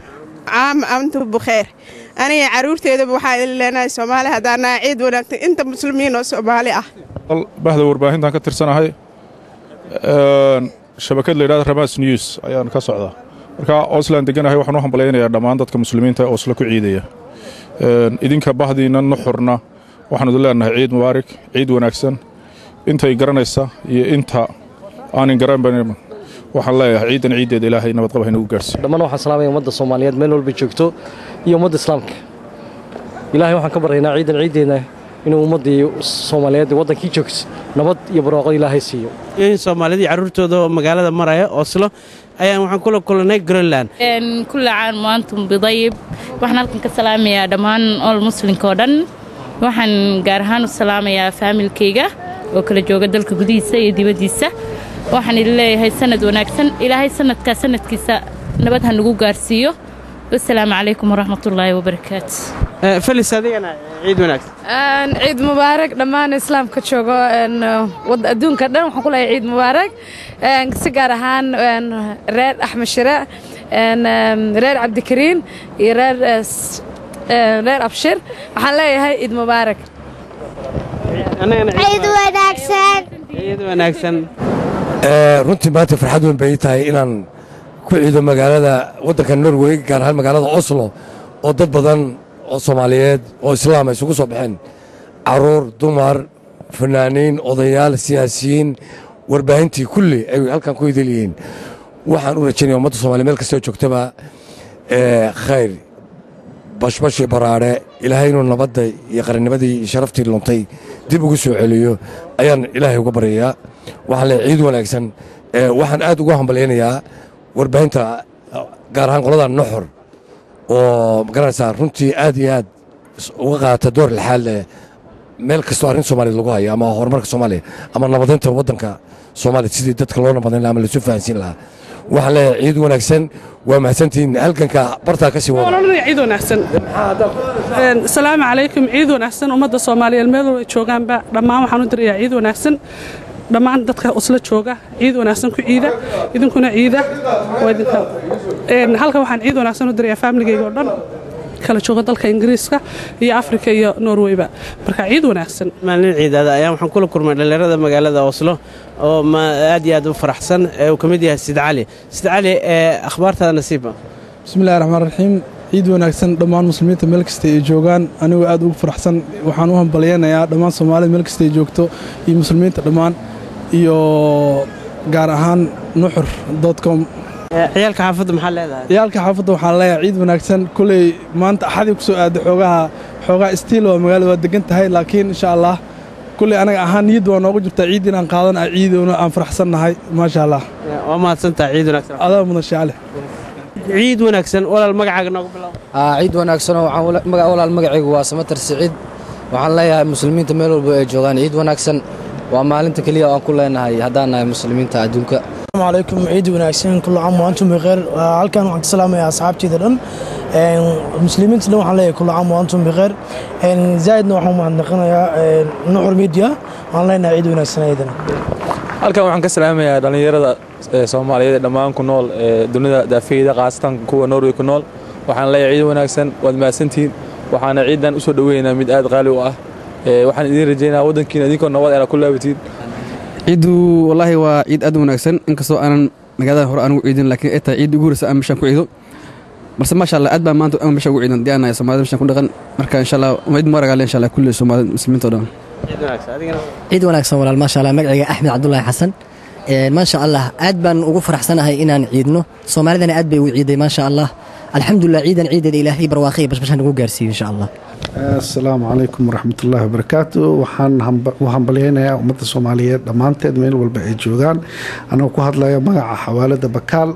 caam antu bukheer aniga caruurteedaba waxaa idin leenahay soomaali haddaan nahay ciid wanaagsan inta muslimiin oo soomaali ah bahda warbaahintan ka tirsanahay Een, shabakad la yidhahda ramas news ayaan ka socdaa marka oslan deganahay waxaan u hambalaynayaa dhammaan dadka muslimiinta ee oslo ku ciidaya Een, idinka bahdiina nuxurna waxaan idin leenahay ciid mubaarak ciid wanaagsan intay garanaysa iyo inta aanin garanban waxaan leeyahay ciidan ciiddeeda ilaahay nabadqab ha inagu gaarsiiyo dhammaan waxaan salaamaya ummadda soomaaliyeed meel walba joogto iyo ummadda islaamka ilaahay waxaan ka baryaynaa ciidan ciiddeena inuu ummaddii soomaaliyeed ee waddankii joogto nabad iyo barwaaqo ilaahay siiyo in soomaalidii carruurtooda oo magaalada maraya oslo ayaan waxaan kula kulannay greenland Een, kulla caan waantum bidayib waxaan halkan ka salaamayaa dhammaan ol muslimka oo dhan waxaan gaar ahaan u salaamayaa faamilkayga oo kala jooga dalka gudihiisa iyo dibaddiisa waxaan idin leeyahay sanad wanaagsan ilaahay sanadkaa sanadkiisa nabad ha nagu gaarsiiyo wasalaamu calaykum waraxmatullaahi wabarakaatu felis adigana ciid wanaagsan Een, ciid mubaarak dhammaan islaamka joogo een, wad- adduunka dhan waxaan ku leeyahay ciid mubaarak Een, si gaar ahaan een, reer axmed shire een, een, reer cabdikariin iyo reer eh, s- een, reer abshir waxaan leeyahay ciid mubaarak ciid wanaagsan ciid wanaagsan Ee, runtii maanta farxad weyn bay ii tahay inaan ku ciido magaalada waddanka norway gaar ahaan magaalada oslo oo dad badan oo soomaaliyeed oo islaam ay isugu soo baxeen caruur dumar fanaaniin odayaal siyaasiyiin warbaahintii kulli ay halkan ku idil yihiin waxaan u rajaynaya ummadda soomaaliya meel kastoo joogtaba ee, khayr bashbashii baraare ilaahay inuu nabadda iyo qarannimadii iyo sharaftii luntay dib ugu soo celiyo ayaan ilaahay uga baryayaa waxaan leeyahay ciid wanaagsan ee, waxaan aad ugu hambalyaynayaa warbaahinta gaar ahaan qolada nuxur oo magaranaysaa runtii aad iyo aad uga qaadata door lixaad leh meel kastoo arrin soomaaliya lagu hayo ama horumarka soomaaliya ama nabadaynta waddanka soomaaliya sidii dadka loo nabadayn laha ama laisu fahansiin lahaa waxaan leeyahay ciid wanaagsan waa mahadsantihiin halganka bartaa ka sii wada ciid wanaagsan asalaamu calaykum ciid wanaagsan ummadda soomaaliyeed meel walba joogaanba dhammaan waxaan u dirayaa ciid wanaagsan dhammaan dadka isla jooga ciid wanaagsan ku ciida idinkuna ciida halkan waxaan ciid wanaagsan u dirayaa faamiligayga oo dhan kala jooga dalka ingiriiska iyo afrika iyo norweyba marka ciid wanaagsan maalin ciidaada ayaa waxaan kula kulmay dhallinyarada magaalada oslo oo aad iyo aad u faraxsan ee uu ka mid yahay sid cali sid cali ee akhbaartaada nasiiba bismillahi raxmaan raxiim ciid wanaagsan dhammaan muslimiinta meel kasta ay joogaan anigoo aad ugu faraxsan waxaan u hambalyaynayaa dhammaan soomaalida meel kasta ay joogto iyo muslimiinta dhammaan iyo gaar ahaan nuxur com ciyaalka xaafadda maxaa leedahay ciyaalka xaafadda waxaan leeyahay ciid wanaagsan kuley maanta axadii ku soo aaday xoogaha xoogaha istiil oo magaalada waa degan tahay laakiin insha allah kuley anaga ahaan niyadda waa noogu jirtaa ciid inaan qaadan ah ciidowna aan faraxsan nahay maasha allah waa mahadsantaha ciid wanaagsan adaa mudan shaale ciid wanaagsan walaal magacaaga noogu bilow ciid wanaagsan walaal magacaygu waa samatar siciid waxaan leeyahay muslimiinta meel walba ay joogaan ciid wanaagsan waa maalinta keliya aan ku leenahay haddaan nahay muslimiinta adduunka السلام عليكم عيد وناكسين كل عام وأنتم بخير halkan waxaan ka salaamayaa asxaabteyda dhan muslimiinta dhan waxaan leeyahay kul caam waantum bikheer zaa'idna waxaan mahadnaqanayaa nuxur media waxaan leenahay ciid wanaagsan ayadana halkan waxaan ka salaamayaa dhallinyarada soomaaliyeed ee dhammaan ku nool ee dunida daafeeda khaasatan kuwa norway ku nool waxaan leeyahay ciid wanaagsan waad mahadsantihiin waxaana ciidan u soo dhoweynaynaa mid aad qaali u ah waxaan idiin rajaynayaa waddankiina idinkoo nabad eena ku laabatiin ciiddu wallaahi waa ciid aad u wanaagsan inkastoo aanan magaalada hore anugu ciidin laakiin ay tahay ciid ugu horeysa aan meeshaan ku ciido balse maasha allah aad baa maanta aan meeshaan ugu ciidan dii aan nahay soomaalida meeshaan ku dhaqan marka insha allah ciid mubarak insha allah kulli soomaalida muslimiinta oo dhan ciid wanaagsan walaal maasha allah magacayga axmed cabdulaahi xasan maasha allah aad baan ugu faraxsanahay inaan ciidno soomaalidana aad bay ugu ciiday maasha allah alxamdulilah ciidan ciideeda ilaahay barwaaqay bashbashaan nagu gaarsiiyo insha allah asalaamu calaykum waraxmatullaahi wabarakaatu waxaan u hambalyaynayaa ummadda soomaaliyeed dhammaanteed meel walba ay joogaan anagoo ku hadlaya magaca xawaalada bakaal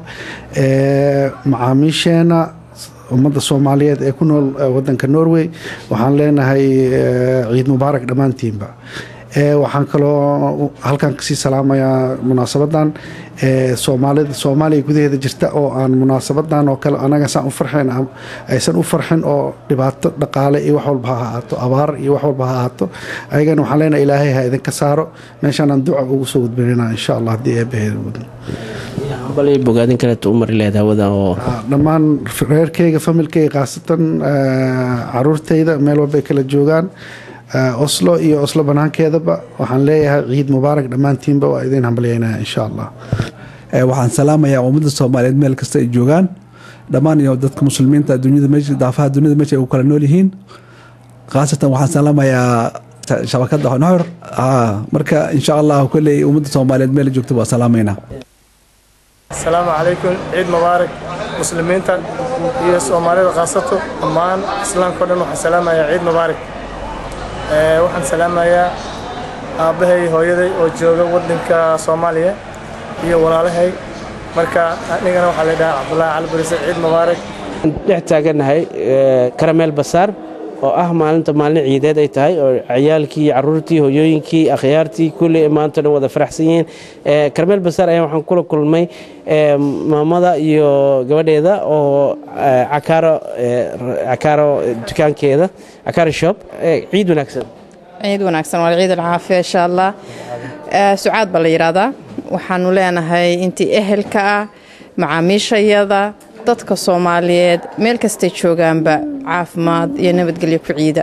ee macaamiisheena ummadda soomaaliyeed ee ku nool wadanka norway waxaan leenahay ciid mubaarak dhammaantiinba waxaan kaloo halkan kasii salaamayaa munaasabadan soomaalida soomaaliya gudaheeda jirta oo aan munaasabadan oo kale anaga saan u farxin aysan u farxin oo dhibaato dhaqaale iyo wax walba ha ahaato abaar iyo wax walba ha ahaato ayagana waxaan leenahay ilaahay ha idinka saaro meeshaanaan duca ugu soo gudbinayna insha allah haddii eebbaheeda wadno bogaadin kaleeto u mari leed hawada oo dhammaan reerkayga familkayga khaasatan caruurtayda meel walba ay kala joogaan oslo iyo oslo banaankeedaba waxaan leeyahay ciid mubaarak dhammaantiinba waa idiin hambalyaynaya insha allah waxaan salaamayaa ummadda soomaaliyeed meel kasta ay joogaan dhammaan iyo dadka muslimiinta dunyada meesha daafaha duniyada meesha ay u kala nool yihiin khaasatan waxaan salaamayaa shabakadda noxor marka insha allah kolley ummadda soomaaliyeed meel joogta waa salaamaynaa asalaamu calaykum ciid mubaarak muslimiinta iyo soomaalida khaasato dhammaan islaamka o dhan waxaan salaamayaa ciid mubaarak waxaan salaamayaa aabbahay hooyaday oo jooga waddanka soomaaliya iyo walaalahay marka anigana waxaa la dhahaa cabdulaahi cali barise ciid mubaarak dhex taaganahay karameel basaar oo ah maalinta maalin ciideed ay tahay oo ciyaalkii caruurtii hooyooyinkii akhyaartii kulli maanta dhan wada faraxsan yihiin karameel basaar ayaa waxaan kula kulmay maamada iyo gabadheeda oo cakaaro cakaaro dukaankeeda cakaaro shop ciid wanaagsan ciid wanaagsan waa ciid alcaafiya insha allah sucaad baa la yidhaahdaa waxaanu leenahay intii ehelka ah macaamiishayada dadka soomaaliyeed meel kastay joogaanba caafimaad iyo nabadgelyo ku ciida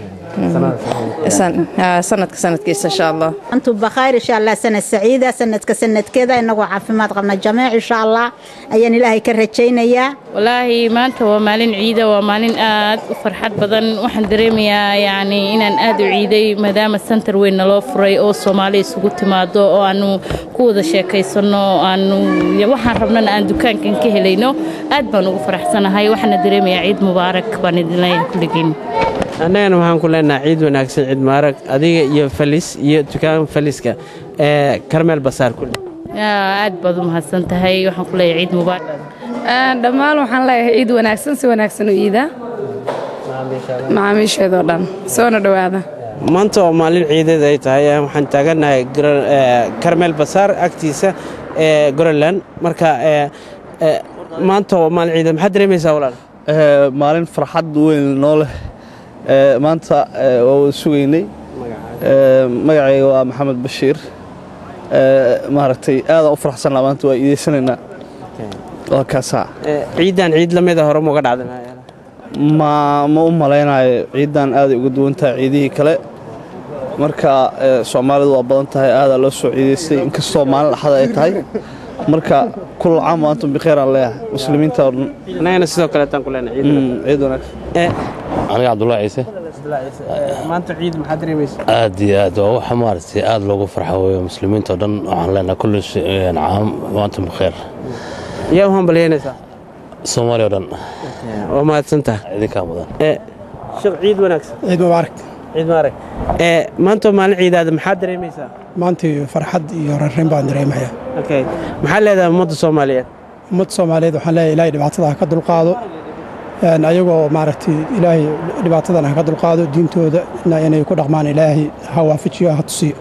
sanadka sanadkiisa insha allah antum bakhair insha allah sanad saciida sanadka sanadkeeda inagoo caafimaad qabna jamiic insha allah ayaan ilaahay ka rajaynayaa walaahi maanta waa maalin ciida waa maalin aad u farxad badan waxaan dareemayaa yacni inaan aad u ciiday maadaama santar weyn naloo furay oo soomaali isugu timaado oo aanu ku wada sheekaysanno aanu waxaan rabnana aan dukaankan ka helayno aad baan ugu faraxsanahay waxaana dareemayaa ciid mubaarak baan idin leeyahay kulligiin annagana waxaan ku leenahay ciid wanaagsan ciid mubaarag adiga iyo falis iyo dukaan faliska ee karmeel basaar kulli aad baad u mahadsan tahay waxaan ku leeyahay ciid mubaarak dhammaan waxaan leeyahay ciid wanaagsan si wanaagsan u iida macaamiisheedoo dhan soona dhowaada maanta oo maalin ciideed ay tahay eh, waxaan taagannahay Gra- eh, karmel basaar agtiisa ee groenland marka eh, eh, maanta oo maalin ciideed maxaad dareemaysaa walaal Eh, maalin farxad weyn noo leh Eh, maanta eh, waa wada sugaynay Eh, magacayga waa maxamed bashiir Eh, maaragtay aadaan u faraxsanaa maanta waa iideysanaynaa waa kaasaa Eh, ciidan ciid la mida hore muga dhacday ma ma u malaynayo ciidan aaday uga duwan tahay ciidihii kale marka eh, soomaalidu waa badan tahay aadaa loo soo ciidaystay inkastoo maalin axada ay tahay marka kul caam wa antum bikheer aan leeyahay muslimiinta oo dhan annagana sidoo kaleetaan ku leenahay ciid Mm, ciid wanaagsan aniga cabdullaahi ciise maanta ciid maxaad dareemaysaa aad iyo aad waa waxa maaragtay aad loogu farxo weeyo muslimiinta oo dhan waxaan leenahay kulli sh- caam wa antum bikheer yaa u hambalyeynaysaa soomaaliya oo dhan waa mahadsantaha idinkaa mudan sheekh ciid wanaagsan ciid mubaarak ciid mubaarak ee maanta oo maalin ciidaada maxaad dareemaysaa maantii farxad iyo rarrayn baan dareemayaa okay maxaad leedahay ummadda soomaaliyeed ummadda soomaaliyeed waxaan leeyahay ilaahay dhibaatada ha ka dulqaado Een, ayagoo maaragtay ilaahay dhibaatadan ha ka dulqaado diintooda na inay ku dhaqmaan ilaahay ha waafajiyo ha tusiyo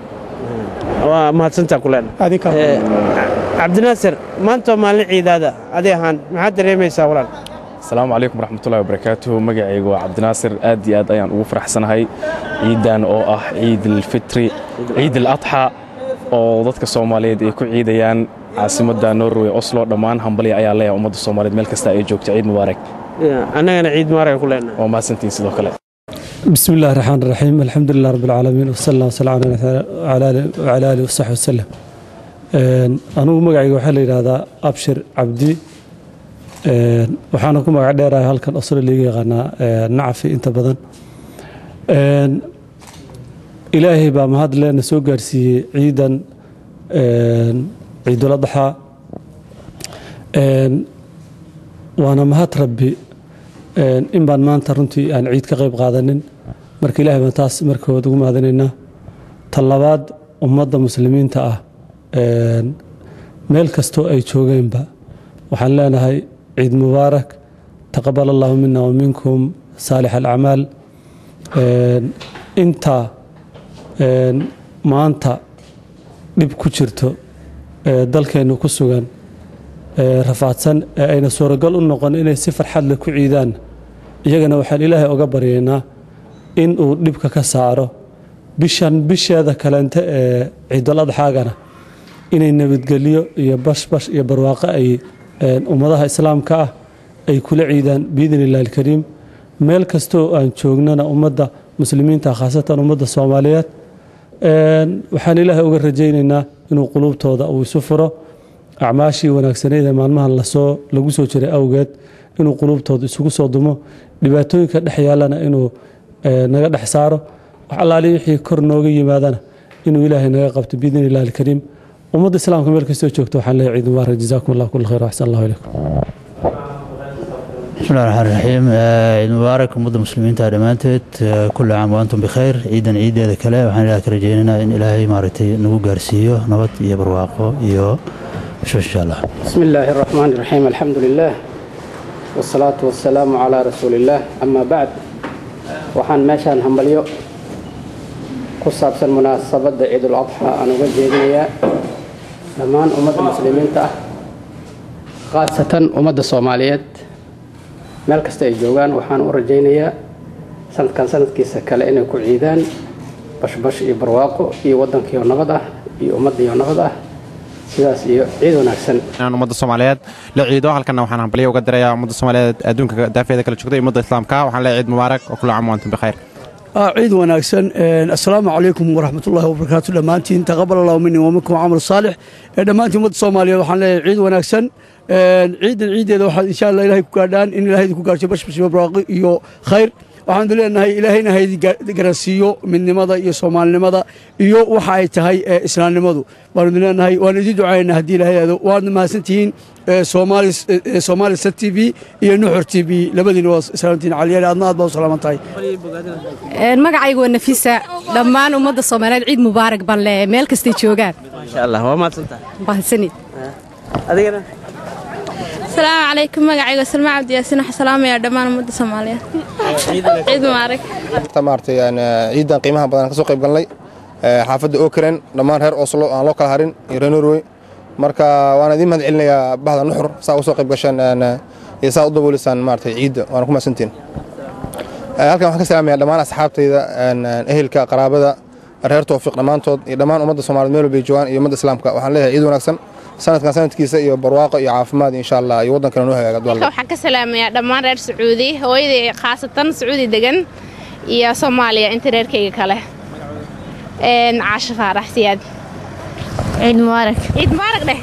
waa mahadsantaa ku leenahay adinka cabdinaasir maanta oo maalin ciidaada adi ahaan maxaad dareemaysaa walaal asalaamu calaykum waraxmatullahi wabarakaatuhu magacaygu waa cabdinaasir aad iyo aad ayaan ugu faraxsanahay ciidan oo ah ciid alfitri ciid aladxa oo dadka soomaaliyeed ay ku ciidayaan caasimadda norway oslo dhammaan hambalya ayaa leeyahay ummadda soomaaliyeed meel kasta ay joogto ciid mubaarak annagana ciid mubaarak ku leenahay waa mahadsantihin sidoo kale بسم الله الرحمن الرحيم الحمد لله رب العالمين وصلى الله وسلم على على آله وعلى آله وصحبه وسلم Een, anigu magacayga waxaa la yidhaahdaa abshir cabdi Een, waxaana ku magac dheerahay halkan oslo liiga yaqaanaa ee, nacafi inta badan Een, ilaahay baa mahad leena soo gaarsiiyey ciidan een, ciidul adxa Een, waana mahad rabbi Een, in baan maanta runtii aan ciid ka qayb qaadanin marka ilaahay baan taas markood ugu mahadinaynaa ta labaad ummadda muslimiinta ah Een, meel kastoo ay joogeenba waxaan leenahay ciid mubaarak taqabal allahu mina wa minkum saalix alacmaal Een, inta een, maanta dhib ku jirto ee dalkeennu ku sugan ee rafaadsan ee ayna suuragal u noqon inay si farxad leh ku ciidaan iyagana waxaan ilaahay oga baryaynaa in uu dhibka ka saaro bishan bisheeda kaleente ee ciidul adxaagana inay nabadgelyo iyo bashbash iyo barwaaqo ay een, ummadaha islaamka ah ay kula ciidaan biidni illahi alkariim meel kastoo aan joognana ummadda muslimiinta khaasatan ummadda soomaaliyeed Een, waxaan ilaahay uga rajaynaynaa inuu quluubtooda uu isu furo acmaashii wanaagsaneyd ee maalmahan lasoo lagu soo jiray awgeed inuu quluubtooda isugu soo dumo dhibaatooyinka dhex yaallana inuu ee, naga dhex saaro wax allaali wixii kor nooga yimaadana inuu ilaahay naga qabto biidni illahi alkariim ummadda islaamka meel kastoo joogto waxaan leeyahay ciid mubaarak jazaakum allah kul khayr waxsan allahu ilaykum بسم الله الرحمن الرحيم آه، عيد مبارك ummadda muslimiinta dhammaanteed آه، كل عام وأنتم بخير ciidan ciideeda kale waxaan ilaahay ka rajaynaynaa in ilaahay maaragtay nagu gaarsiiyo nabad iyo barwaaqo iyo bashbash insha allah بسم الله الرحمن الرحيم الحمد لله والصلاة والسلام على رسول الله أما بعد waxaan meeshaan hambalyo ku saabsan munaasabadda ciidul adxa aan uga jeedinayaa dhammaan ummadda muslimiinta ah khaasatan ummadda soomaaliyeed meel kasta ay joogaan waxaan u rajaynayaa sanadkan sanadkiisa kale inay ku ciidaan bashbash iyo barwaaqo iyo waddankiioo nabad ah iyo ummaddiioo nabad ah sidaas iyo ciid wanaagsan inaan ummadda soomaaliyeed la ciido halkana waxaan hambalyo uga dirayaa ummadda soomaaliyeed adduunka daafeeda kala joogta iyo ummadda islaamka waxaan leeyahay ciid mubaarak oo kula caam wa antum bikhayr آه، عيد وناكسن آه، السلام عليكم ورحمة الله وبركاته دمانتين تقبل الله مني ومنكم عمل صالح آه، دمانتين مد صوماليا وحن لي عيد وناكسن آه، عيد العيد إذا واحد إن شاء الله إلهي كوكادان إن إلهي كوكادان بش بش براقي يو خير waxaan leenahay ilaahayna haydi garansiiyo midnimada iyo soomaalinimada iyo waxa ay tahay ee islaamnimadu baanu leenahay waan idin ducaynaa haddii ilaahay aado waadna mahadsantihiin ee soomaali ee soomaali sat t v iyo nuxur t v labadiina waa islaamtiin caliyaal aadna aad baa u salaaman tahay magacaygu waa nafisa dhammaan ummadda soomaaliyeed ciid mubaarak baan leeyahay meel kastay joogaan maasha allah waa mahadsantahay mahadsanid adigana asalaamu calaykum magacayga salma cabdi yaasiin waxaa salaamayaa dhammaan ummadda soomaaliyeed ciid mubaarak ta maaragtay aan ciidan qiimaha badan ka soo qayb galnay xaafadda okren dhammaan reer oslo aan loo kala harin iyo reer norway marka waan idiin mahad celinayaa bahda nuxur saa uga soo qayb gashaan iyo saa u daboolisaan maaragtay ciidda waana ku mahadsantiin halkan waxaan ka salaamayaa dhammaan asxaabtayda ehelka qaraabada reer towfiiq dhammaantood iyo dhammaan ummadda soomaaliyed meel walbay joogaan iyo ummadda islaamka waxaan leeyahay ciid wanaagsan sanadkan sanadkiisa iyo barwaaqo iyo caafimaad insha allah iyo waddankana noo hagaaga halka waxaan ka salaamayaa dhammaan reer sacuudi hooyaday khaasatan sacuudi degan iyo soomaaliya inta reerkayga kale caasho faarax siyaad ciid mubaarak ciid mubaarak dheh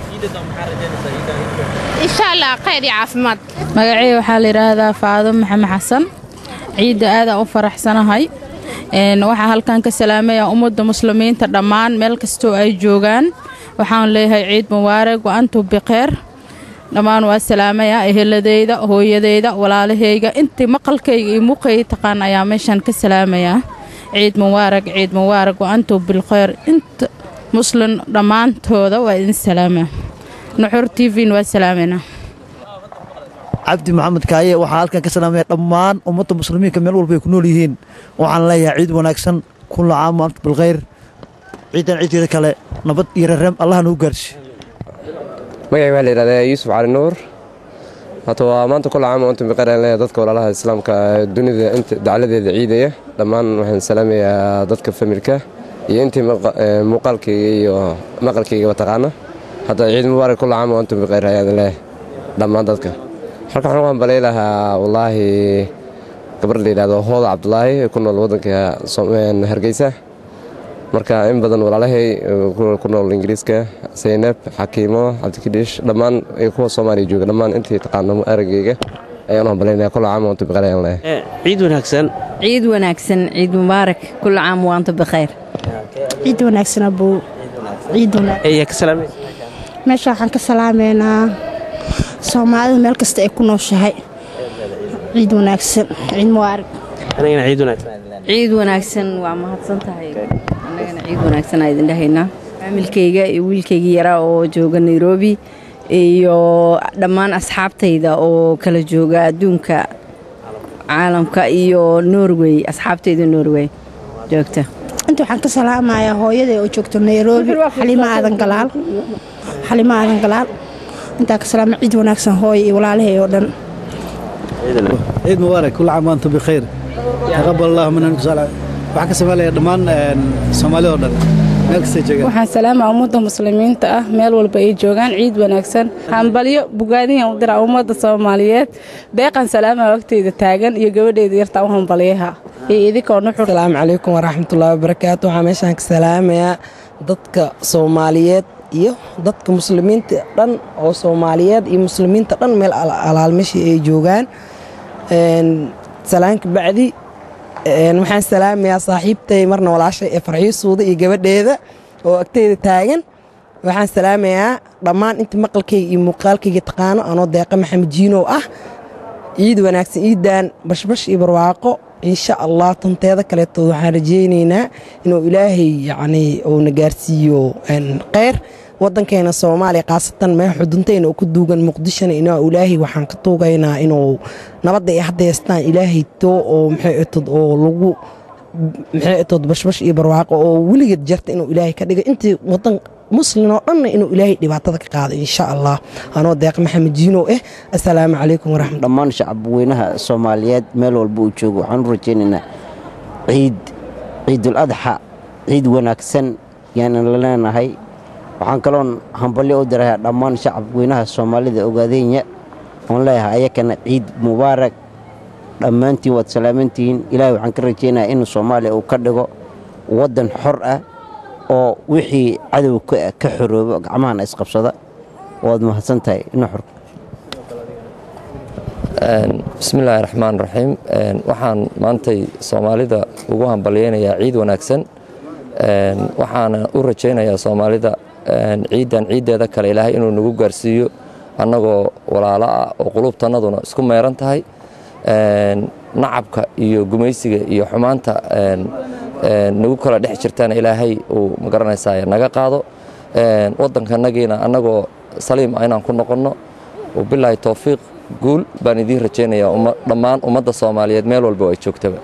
insha allah khayr iyo caafimaad magacayga waxaa la yidhaahdaa faado maxamed xasan ciidda aadaan u faraxsanahay waxaa halkan ka salaamaya ummadda muslimiinta dhammaan meel kastoo ay joogaan waxaan leeyahay ciid mubaarak wa antum bikheer dhammaan waa salaamayaa eheladeyda hooyadeyda walaalahayga intii maqalkayga iyo muuqayga taqaan ayaa meeshaan ka salaamayaa ciid mubaarak ciid mubaarak wa antum bilkheyr inta muslim dhammaantooda waa idin salaamaa nuxur t vn waa salaamayna cabdi maxamed kaaye waxaa halkan ka salaamaya dhammaan ummadda muslimiinka meel walba ay ku nool yihiin waxaan leeyahay ciid wanaagsan kulla caam wa antum bilkheyr ciidan ciideeda kale nabad iyo rereem allaha nagu gaarsi magacay waxaa la yidhahdaa yuusuf cali nuur hata waa maanta kulla caam wa antum bilkheyr aan leeyahay dadka walaalaha islaamka dunida inta dacladeeda ciidaya dhammaan waxaan salaamayaa dadka familka iyo intii muuqaalkayga iyo maqalkaygaba taqaana hadda ciid mubaarak kulla caam wa antum bilkheyr ayaan leeyahay dhammaan dadka halkan waxaan u hambalay lahaa wallaahi gabar la yidhahdo hooda cabdulaahi ee ku nool waddanka hargeysa marka in badan walaalahay ku nool ingiriiska saynab xakiimo cabdikidhiish dhammaan kuwa soomaaliya jooga dhammaan intii taqaano araggeyga ayaan u hambalaynayaa kulla caam waantu bikhayr ayaan leeyahay ciid wanaagsan ciid wanaagsan ciid mubaarak kulla caam waantu bikhayr ciid wanaagsan abuu ciid ayaa ka salaamaysa meesha waxaan ka salaameynaa soomaalida meel kasta ay ku nooshahay ciid wanaagsan ciid mubaarak anigana ciid wanaagsan ciid wanaagsan waa mahadsan tahay annagana ciid wanaagsan aa idin dhahaynaa faamilkayga iyo wiilkaygii yaraa oo jooga nairobi iyo dhammaan asxaabtayda oo kala jooga adduunka caalamka iyo norway asxaabtayda norway joogta inta waxaan ka salaamayaa hooyaday oo joogto nairobi xalimo aadan galaal xalimo aadan galaal intaa ka salaama ciid wanaagsan hooya iyo walaalahay oo dhan ciid mubaarak kulla caam waantum bikhayr taqabal allahu minna waxaan ka samaynaya dhammaan soomaalida oo dhan meel kastay joogaan waxaan salaamaa ummadda muslimiinta ah meel walba ay joogaan ciid wanaagsan hambalyo bugaadiyan u diraa ummadda soomaaliyeed deeqan salaamaa wagteyda taagan iyo gabadheyda yartaa u hambalyaha iyo idinkoo nuxur asalaamu calaykum waraxmatullaahi wabarakaatu waxaa meeshaan ka salaamayaa dadka soomaaliyeed iyo dadka muslimiinta dhan oo soomaaliyeed iyo muslimiinta dhan meel alaalmashii ay joogaan salaanka bacdi waxaan salaamayaa saaxiibtay marna walaashay ee farxiyo suuda iyo gabadheeda oo agteyda taagan waxaan salaamayaa dhammaan inta maqalkayga iyo muuqaalkayga taqaano anoo deeqa maxamed jiinow ah ciid wanaagsan ciidan bashbash iyo barwaaqo insha allah tanteeda kaleetood waxaan rajaynaynaa inuu ilaahay yacnii uuna gaarsiiyo kheyr waddankeena soomaaliya khaasatan meel xuduntayna oo ku duugan muqdishona inaa ilaahay waxaan ka tuugaynaa inuu nabadda ay haddaystaan ilaahay too oo maxay atod oo lagu maxay atod bashbash iyo barwaaqo oo weligeed jarta inuu ilaahay ka dhigo intii waddan muslin oo dhanna inuu ilaahay dhibaatada ka qaado insha allah anoo deeq maxamed jiinow ah assalaamu calaykum waraxmat dhammaan shacabweynaha soomaaliyeed meel walba uu joogo waxaan u rajaynaynaa ciid ciidul adxa ciid wanaagsan yaanan la leenahay waxaan kaloon hambalyo u dirayaa dhammaan shacabweynaha soomaalida ogaadeenya oon leeyahay ayakana ciid mubaarak dhammaantiin waad salaamantihiin ilaahay waxaan ka rajaynayaa in soomaaliya uu ka dhigo waddan xor ah oo wixii cadow ka xoroobo gacmahana isqabsada waad mahadsan tahay nuxur bismillaahi raxmaan raxiim waxaan maantay soomaalida ugu hambalyaynayaa ciid wanaagsan waxaana u rajaynayaa soomaalida ciiddan ciiddeeda kale ilaahay inuu nagu gaarsiiyo annagoo walaalo ah oo qulubtannaduna isku meeran tahay nacabka iyo gumaysiga iyo xumaanta nagu kala dhex jirtana ilaahay uu magaranaysaa naga qaado waddankanagiina annagoo saliim ah inaan ku noqonno wabilaahi towfiiq guul baan idiin rajaynayaa dhammaan ummadda soomaaliyeed meel walba oo ay joogtaba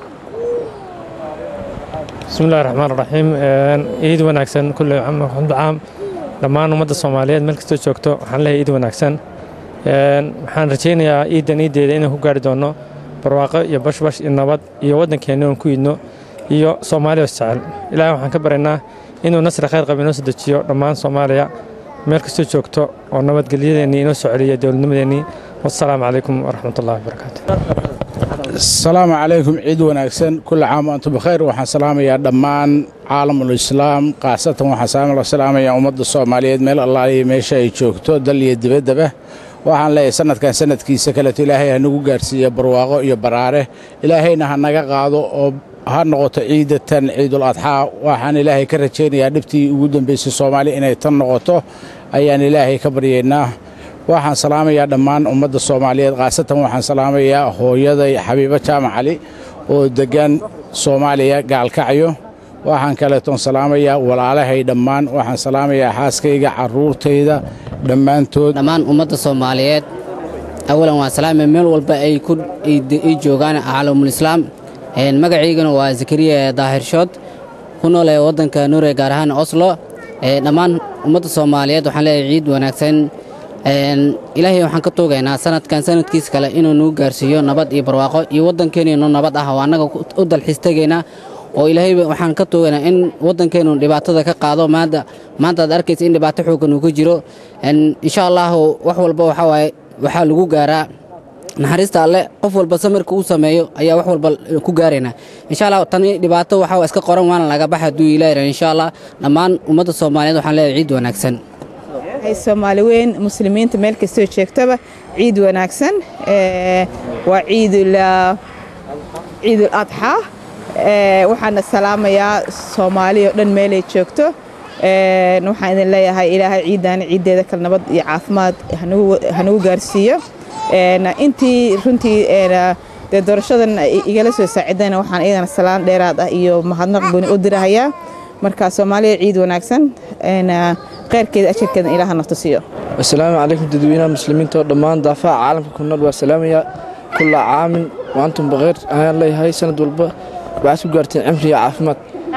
bismillahi raxmaan raxiim ciid wanaagsan kulle xamdu caam dhammaan ummadda soomaaliyeed meel kastoo joogto waxaan leeyahay ciid wanaagsan waxaan rajaynayaa ciidan ciiddeeda inaan ku gaari doonno barwaaqo iyo bashbash iyo nabad iyo waddankeenna oon ku idno iyo soomaaliya isjecel ilaahay waxaan ka baryaynaa inuu nasri khayr qaba inoo soo dejiyo dhammaan soomaaliya meel kastoo joogto oo nabadgelyadeennii inoo soo celiya dowladnimadeennii wassalaamu calaykum waraxmatullahi wabarakaatu asalaamu calaykum ciid wanaagsan kulla caam antum bikhayr waxaan salaamayaa dhammaan caalamul islaam khaasatan waxaan salaamayaa ummadda soomaaliyeed meel allaaliya meesha ay joogto dal iyo dibaddaba waxaan leeyahay sanadkan sanadkiisa kaleto ilaahay ha nagu gaarsiiya barwaaqo iyo baraare ilaahayna ha naga qaado oo ha noqoto ciidatan ciidul adxaa waxaan ilaahay ka rajaynayaa dhibtii ugu dambaysay soomaaliya inay tan noqoto ayaan ilaahay ka baryaynaa waxaan salaamayaa dhammaan ummadda soomaaliyeed khaasatan waxaan salaamayaa hooyaday xabiibo jaamac cali oo deggan soomaaliya gaalkacyo waxaan kaleetoon salaamayaa walaalahay dhammaan waxaan salaamayaa xaaskayga carruurtayda dhammaantood dhammaan ummadda soomaaliyeed awalan waan salaamaya meel walba ay ku ay joogaan caalamul islaam magacaygana waa zakariya daahirshood ku nool ee waddanka nuure gaar ahaan oslo dhammaan ummadda soomaaliyeed waxaan leeyahay ciid wanaagsan ilaahay waxaan ka toogaynaa sanadkan sanadkiis kale inuu nagu gaarsiiyo nabad iyo barwaaqo iyo waddankeennu nabad ah oo annaga u dalxiis tegaynaa oo ilaahay waxaan ka toogaynaa in waddankeennu dhibaatada ka qaado maanta maanta aad arkaysa in dhibaato xooggan uu ka jiro insha allahu wax walba waxaa waaye waxaa lagu gaaraa naxariista alle qof walba samirka uu sameeyo ayaa wax walba ku gaaraynaa insha allah tani dhibaato waxaa iska qoran waana laga baxa hadduu ilaahi insha allah dhammaan ummadda soomaaliyeed waxaan leeyahay ciid wanaagsan soomaali weyn muslimiinta meel kastoo joogtaba ciid wanaagsan waa ciidul adxaa waxaana salaamayaa soomaali oo dhan meelay joogto waxaan idin leeyahay ilaahay ciiddaani ciiddeeda kale nabad iyo caafimaad hanagu gaarsiiyo intii runtii dee doorashadan igala soo saacidayna waxaan iyagana salaan dheeraad ah iyo mahadnaq gooni u dirahayaa marka soomaaliya ciid wanaagsan kheyrkeeda ajarkeeda ilaaha nafta siiyo asalaamu calaykum dadweynaha muslimiinta oo dhammaan daafaha caalamka ku nool waa salaamaya kulla caamin waantum bakeyr ayaan leeyahay sanad walba waxaad ku gaarteen cimri iyo caafimaad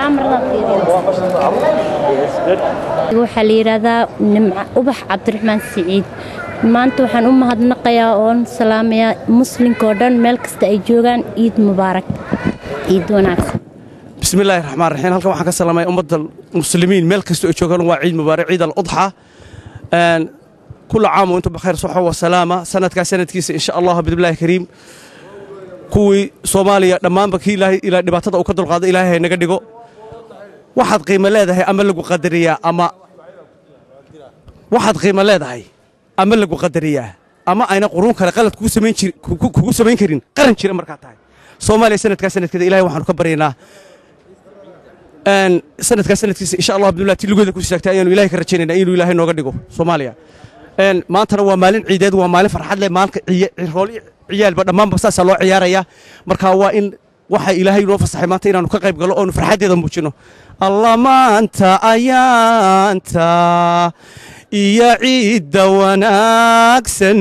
waxaa la yidhaahdaa nimca ubax cabdiraxmaan siciid maanta waxaan u mahadnaqayaa oon salaamayaa muslimka oo dhan meel kasta ay joogaan ciid mubaarak ciid wanaagsan bismillahi raxmaan raxiim halkan waxaan ka salaamaya ummadda muslimiin meel kastoo ay joogaan waa ciid mubaarak ciid aludxa kula caam intu bakheer soxo wa salaama sanadkaa sanadkiisa insha allah bidillaahi kariim kuwii soomaaliya dhammaanba kii ilaahay ilaa dhibaatada uu ka dulqaado ilaahay hay naga dhigo waxaad qiimo leedahay ama lagu qadariyaa ama waxaad qiimo leedahay ama lagu qadariyaa ama ayna quruun kale qalad kugu samayn jir kugu samayn karin qaran jira markaa tahay soomaaliya sanadkaa sanadkeeda ilahay waxaanu ka baryaynaa sanadkaa sanadkiisa insha allah bidillah ti lugeeda ku istaagtay ayaanu ilahay ka rajaynaynaa inuu ilaahay nooga dhigo soomaaliya maantana waa maalin ciideed waa maalin farxad leh maalinka rool ciyaalba dhammaanba saasaa loo ciyaaraya marka waa in waxa ilaahay noo fasaxay maanta inaanu ka qayb galo oonu farxaddeeda muujino alla maanta ayaanta iyo ciidda wanaagsan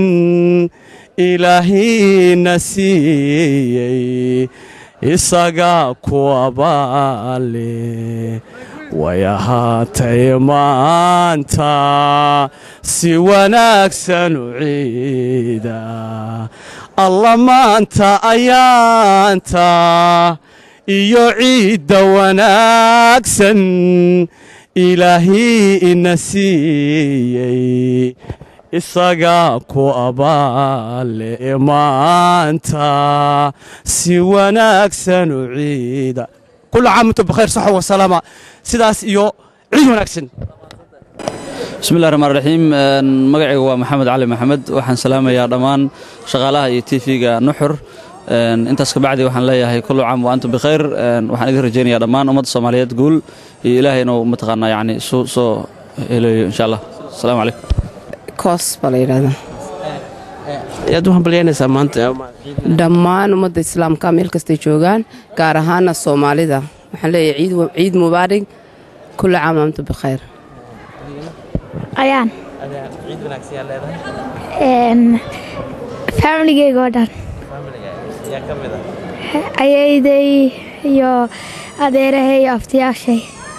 ilaahina siiyey isaga ku abaale way ahaatay maanta si wanaagsan u ciida alla maanta ayaanta iyo ciidda wanaagsan ilaahii ina siiyey isaga ku abaale maanta si wanaagsan u ciida كل عام وانتم بخير صحة وسلامة سداس إيو عيد وناكسن بسم الله الرحمن الرحيم magacayga waa maxamed cali maxamed waxaan salaamayaa dhammaan shaqaalaha iyo tv-ga nuxur intaas kabacdi waxaan leeyahay kullu caam wa antum bikhayr waxaan idin rajaynayaa dhammaan ummadda soomaaliyeed guul iyo ilaahay inuu mataqaanaa yani soo soo helayo insha allah asalaamu calaykum koos baa la yidhahdaa ayaad u hambalyaynaysaa maanta dhammaan ummadda islaamka meel kastay joogaan gaar ahaana soomaalida waxaan leeyahay ciid mubaarig kulla caam wa antum bikhayr ayaan ciid wanaagsan yaa leedahay Een, familigeyga oo dhan yaa ka mid ah ayayday iyo adeerahay iyo aftiyaashay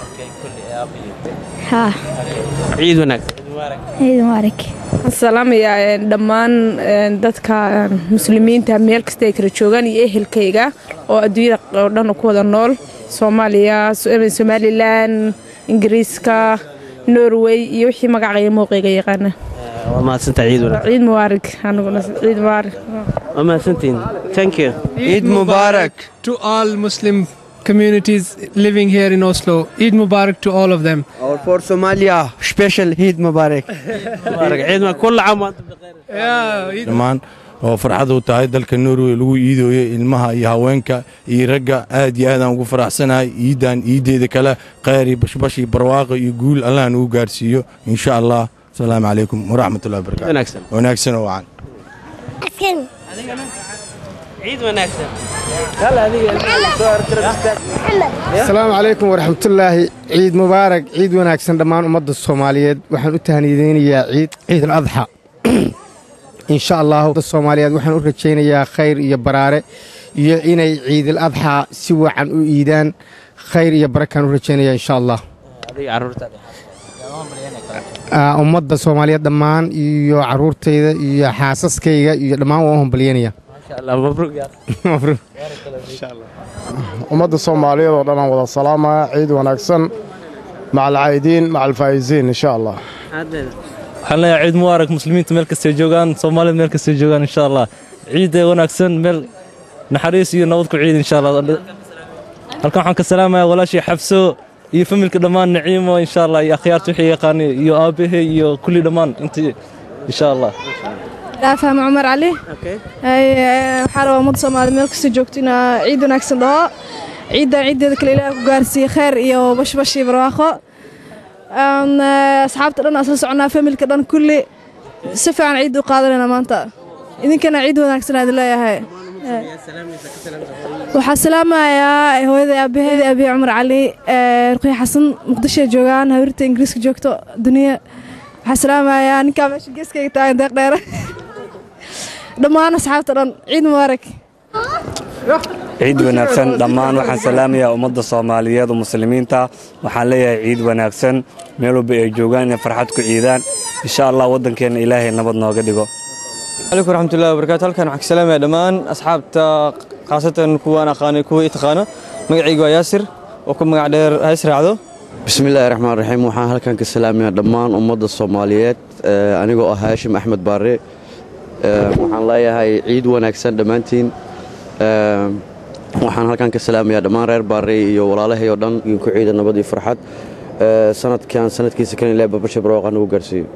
haa ciid wanaagsan ciid mubaarak waxaan salaamayaa een, dhammaan een, dadka een, muslimiinta meel kasta ay kala joogaan iyo ehelkayga oo adduunyada oo dhan ku wada nool soomaaliya So- somalilan ingiriiska norway iyo wixii magacayga muuqayga yaqaana waa mahadsantahay ciid wanaagsan ciid mubaarak aniguna ciid mubaarak waa mahadsantihiin thank you Eid Mubarak to all Muslim communities living here in Oslo. Eid Mubarak to all of them. Or for Somalia, special Eid Mubarak. Mubarak. Ciid ma kulla caam wa antum Yeah, dhammaan oo farxad u tahay dalka norway lagu iidooyo ilmaha iyo haweenka iyo ragga aad iyo aadaan ugu faraxsanahay iidan iideeda kale kheyr iyo bashbash iyo barwaaqo iyo guul allah nagu gaarsiiyo insha allah asalaamu calaykum waraxmatullahi wabarakatu Wanaagsan. wanaagsan oo wacan ciid wanaagsan asalaamu calaykum waraxmatullaahi ciid mubaarak ciid wanaagsan dhammaan ummadda soomaaliyeed waxaan u tahnideynayaa ciid ciid al adxa insha allahu ummadda soomaaliyeed waxaan u rajaynayaa khayr iyo baraare iyo inay ciid al adxa si wacan u iidaan khayr iyo barakaan u rajaynayaa insha allah adiga carruurtaada Aa, ummadda soomaaliyeed dhammaan iyo caruurtayda iyo xaasaskayga iyo dhammaan waan u hambalyanaya masha allah mabruuk yaa ummadda soomaaliyeed oo dhan aan wada salaamaya ciid wanaagsan maca alcaa'idiin maca alfaa'iziin insha allah waxaan leeyahay ciid mubaarak muslimiinta meel kastay joogaan soomaalida meel kastay joogaan insha allah ciidda wanaagsan meel naxariis iyo nabad ku ciid insha allah halkan waxaan ka salaamayaa walaashii xabso iyo familka dhammaan naciimo insha allah iyo akhyaarta wixii yaqaani iyo aabbahe iyo kulli dhammaan intii insha allah dhaafahma cumar cali waxaa rabaa ummadda soomaaliyed meel kasta joogto inaa ciid wanaagsan dhaho ciiddan ciiddeeda kale ilaah ku gaarsiiye kheyr iyo bashbash iyo barwaaqo Een, eh, asxaabta dhan asla soconaa familka dhan kulli si fiican ciid u qaadanayna maanta idinkana ciid wanaagsan aad leeyahay waxaa salaamayaa hooyada aabaheeda aabiye cumar cali eh, ruqya xasan muqdishoay joogaan hawirta ingiriiska joogto duniya waxaa salaamayaa ninkaa meesha geeskayga taagan deeq dheere dhammaan asxaabta dhan ciid mubaarak ciid wanaagsan dhammaan waxaan salaamayaa ummadda soomaaliyeed oo muslimiinta waxaan leeyahay ciid wanaagsan meel walba ay joogaan inay farxad ku ciidaan insha allah waddankeenna ilaahay nabad nooga dhigo عليكم ورحمة الله وبركاته halkan waxaan ka salaamayaa dhammaan asxaabta khaasatan kuwaan aqaanay kuwa i taqaano magacaygu waa yaasir oo ku magac dheer ha israacdo bismillaahi raxmaan raxiim waxaan halkan ka salaamayaa dhammaan ummadda soomaaliyeed eh, anigoo ah haashim axmed baare Eh, waxaan leeyahay ciid wanaagsan dhammaantiin Eh, waxaan halkan ka salaamayaa dhammaan reer baare iyo walaalahay oo dhan iyo ku ciida nabad iyo farxad Eh, sanadkan sanadkiisa kan ilaa babasha barwaaqan ugu gaarsiiyo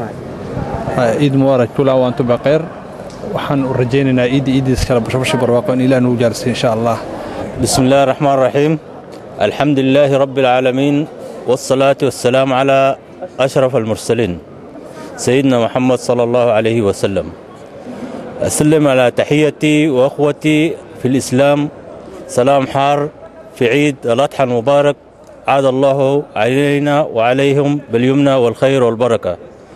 ciid mubaarak kula waantu baqeer waxaan u rajaynaynaa ciidda ciiddiis kale bashbasha barwaaqo in ilaah nagu gaarsiiyo insha allah بسم الله الرحمن الرحيم الحمد لله رب العالمين والصلاة والسلام على أشرف المرسلين سيدنا محمد صلى الله عليه وسلم أسلم على تحيتي وأخوتي في الإسلام سلام حار في عيد الأضحى المبارك عاد الله علينا وعليهم باليمنى والخير والبركة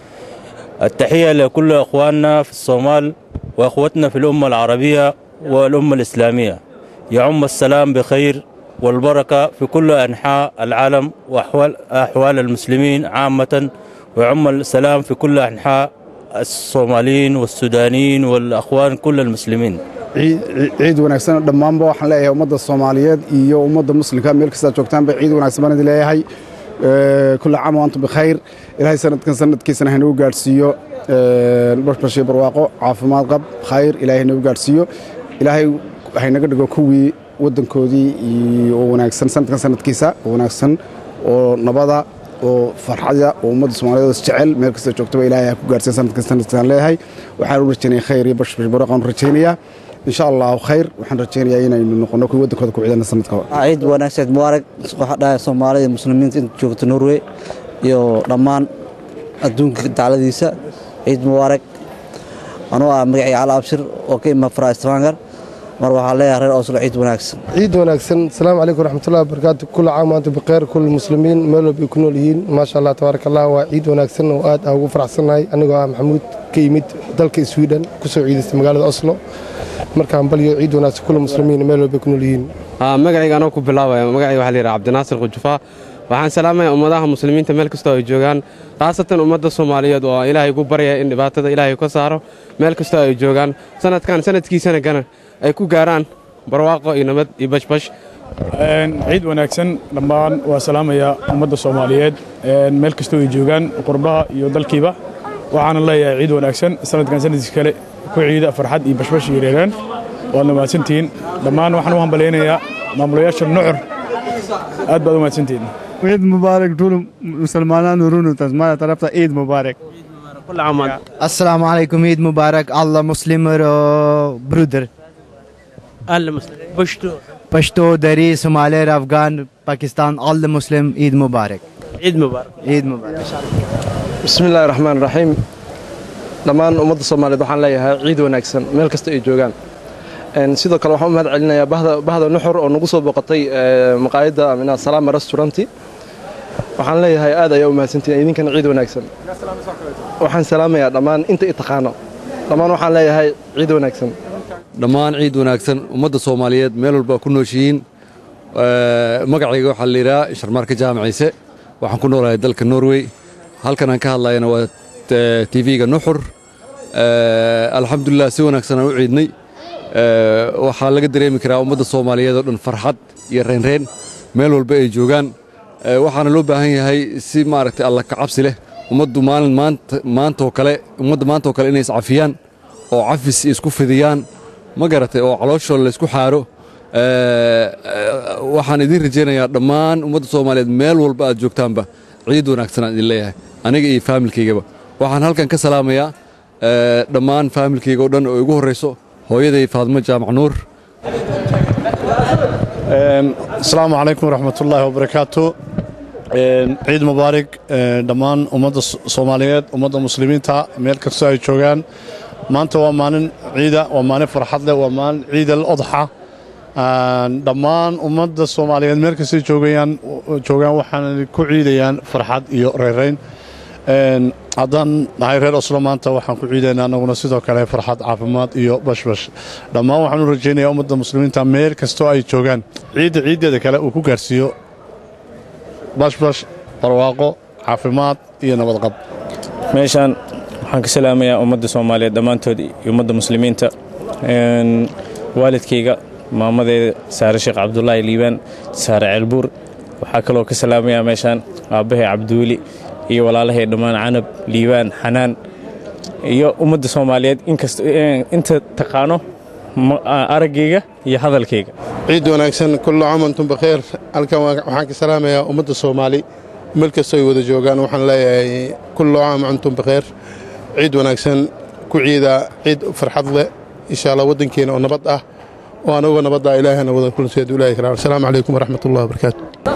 التحية لكل أخواننا في الصومال وأخوتنا في الأمة العربية والأمة الإسلامية يعم السلام بخير والبركة في كل أنحاء العالم وأحوال أحوال المسلمين عامة ويعم السلام في كل أنحاء الصوماليين والسودانيين والأخوان كل المسلمين ciid ciid wanaagsan dhammaanba waxaan leeyahay ummadda soomaaliyeed iyo ummadda muslimka meel kastaa joogtaanba ciid wanaagsan baan idin leeyahay Eh, kulla caam wa antum bikhayr ilaahay sanadkan sanadkiisana haynagu gaadhsiiyo bashbashii barwaaqo caafimaad qab khayr ilaahay nagu gaadhsiiyo ilaahay haynaga dhigo kuwii waddankoodii iyo oo wanaagsan sanadkan sanadkiisa oo wanaagsan oo nabada oo farxada oo ummadda soomaaliyeed oo isjecel meel kasta joogtaba ilaahay ha ku gaadhsiin sanadkan sanadkan leeyahay waxaan u rajaynaya khayr iyo bashbash barwaaqo aan u rajaynayaa insha allahu khayr waxaan rajaynayaa inaynu noqono kuwii waddankooda ku ciidana sanadkaba ciid wanaagsan mubaarak waxaa dhahay soomaalida muslimiinta inta joogta norway iyo dhammaan adduunka dacladiisa ciid mubaarak anuu ah magacayga cali abshir oo ka ima fara stranger mar waxaa leeyahay reer oslo ciid wanaagsan ciid wanaagsan asalaamu calaykum waraxmatullahi wabarakaatu kula caam waantu bikeyr kul muslimiin meel walba ay ku nool yihiin maasha allah tabaaraka allah waa ciid wanaagsan oo aad aan ugu faraxsannahay anigoo ah maxamuud ka yimid dalka sweden kusoo ciidaystay magaalada oslo markaan balyo ciid wanaagsan kula muslimiin meel walba ay ku nool yihiin magacayga anoo ku bilaabaya magacayga waxaa la yidhaha cabdinaasir khujufaa waxaan salaamayaa ummadaha muslimiinta meel kastoo ay joogaan khaasatan ummadda soomaaliyeed oo ilaahay ugu baryaya in dhibaatada ilaahay ka saaro meel kastoo ay joogaan sanadkan sanadkiisana gana ay ku gaaraan barwaaqo iyo nabad iyo bashbash ciid wanaagsan dhammaan waa salaamayaa ummadda soomaaliyeed meel kastoo ay joogaan qurbaha iyo dalkiiba waxaana leeyahay ciid wanaagsan sanadkan sanadkiis kale ku ciida farxad iyo bashbash iyo reereen waadna mahadsantihiin dhammaan waxaan u hambalaynayaa maamulayaasha nucur aad baad u mahadsantihiin عيد مبارك طول مسلمان ورونو تسمع طرفتا عيد مبارك السلام عليكم عيد مبارك الله مسلم برودر الله مسلم پشتو پشتو دری سومالیر افغان پاکستان الله مسلم عيد مبارك عيد مبارك عيد مبارك bismi illaahi raxmaan raxiim dhammaan ummadda soomaaliyeed waxaan leeyahay ciid wanaagsan meel kasta ay joogaan sidoo kale waxaan u mahad celinayaa bahda nuxur oo nagu soo boqotay maqaayadda amina salaama restauranti waxaan leeyahay aad ayaa u mahadsantihin idinkana ciid wanaagsan waxaan salaamayaa dhammaan inta i taqaano dhammaan waxaan leeyahay ciid wanaagsan dhammaan ciid wanaagsan ummadda soomaaliyeed meel walba ku nooshihiin magacayga waxaa la yidhaha sharmaarka jaamaciise waxaan ku noolahay dalka norway halkan aan ka hadlayana waa tv-ga nuxur alxamdulilah si wanaagsan aan u ciidnay waxaa laga dareemi karaa ummadda soomaaliyeed oo dhan farxad iyo reynreen meel walba ay joogaan waxaana loo baahan yahay si maaragtay alla ka cabsi leh ummaddu maalin maantaoo kale ummadda maantaoo kale inay iscafiyaan oo cafis isku fidiyaan ma garatay oo calooshooda laysku xaaro waxaan idiin rajaynayaa dhammaan ummadda soomaaliyeed meel walba aad joogtaanba ciid wanaagsan aan idin leeyahay aniga iyo faamilkaygaba waxaan halkan ka salaamayaa dhammaan faamilkayga oo dhan oo igu horrayso hooyaday faadmo jaamac nuur asalaamu calaykum waraxmatullaahi wabarakaatu ciid mubaarig dhammaan ummadda soomaaliyeed ummadda muslimiinta meel kastoo ay joogaan maanta waa maalin ciida waa maalin farxad leh waa maalin ciid al odxa dhammaan ummadda soomaaliyeed meel kastay joogayaan joogaan waxaana ku ciidayaan farxad iyo reerayn haddaan nahay reer oslo maanta waxaan ku ciidaynaa annaguna sidoo kale farxad caafimaad iyo bashbash dhammaan waxaan u rajaynayaa ummadda muslimiinta meel kastoo ay joogaan ciidda ciiddeeda kale uu ku gaarsiiyo bashbash barwaaqo caafimaad iyo nabadqab meeshaan waxaan ka salaamayaa ummadda soomaaliyeed dhammaantood iyo ummadda muslimiinta waalidkayga maamadeeda saare sheekh cabdulaahi liibaan saare ceelbuur waxaa kaloo ka salaamayaa meeshaan aabbahay cabdiweli iyo walaalahay dhammaan canab liibaan xanaan iyo ummadda soomaaliyeed inta taqaano araggayga iyo hadalkayga ciid wanaagsan kullu caam antum bakheer halkan waxaan ka salaamayaa ummadda soomaali meel kastoo ay wada joogaan waxaan leeyahay kullu caam antum bakheer ciid wanaagsan ku ciida ciid farxad leh insha allah waddankeena oo nabad ah oo anuga nabadda ilaahana wada kulanseed ilaahi karaam asalaamu calaykum waraxmat ullahi wabarakaatu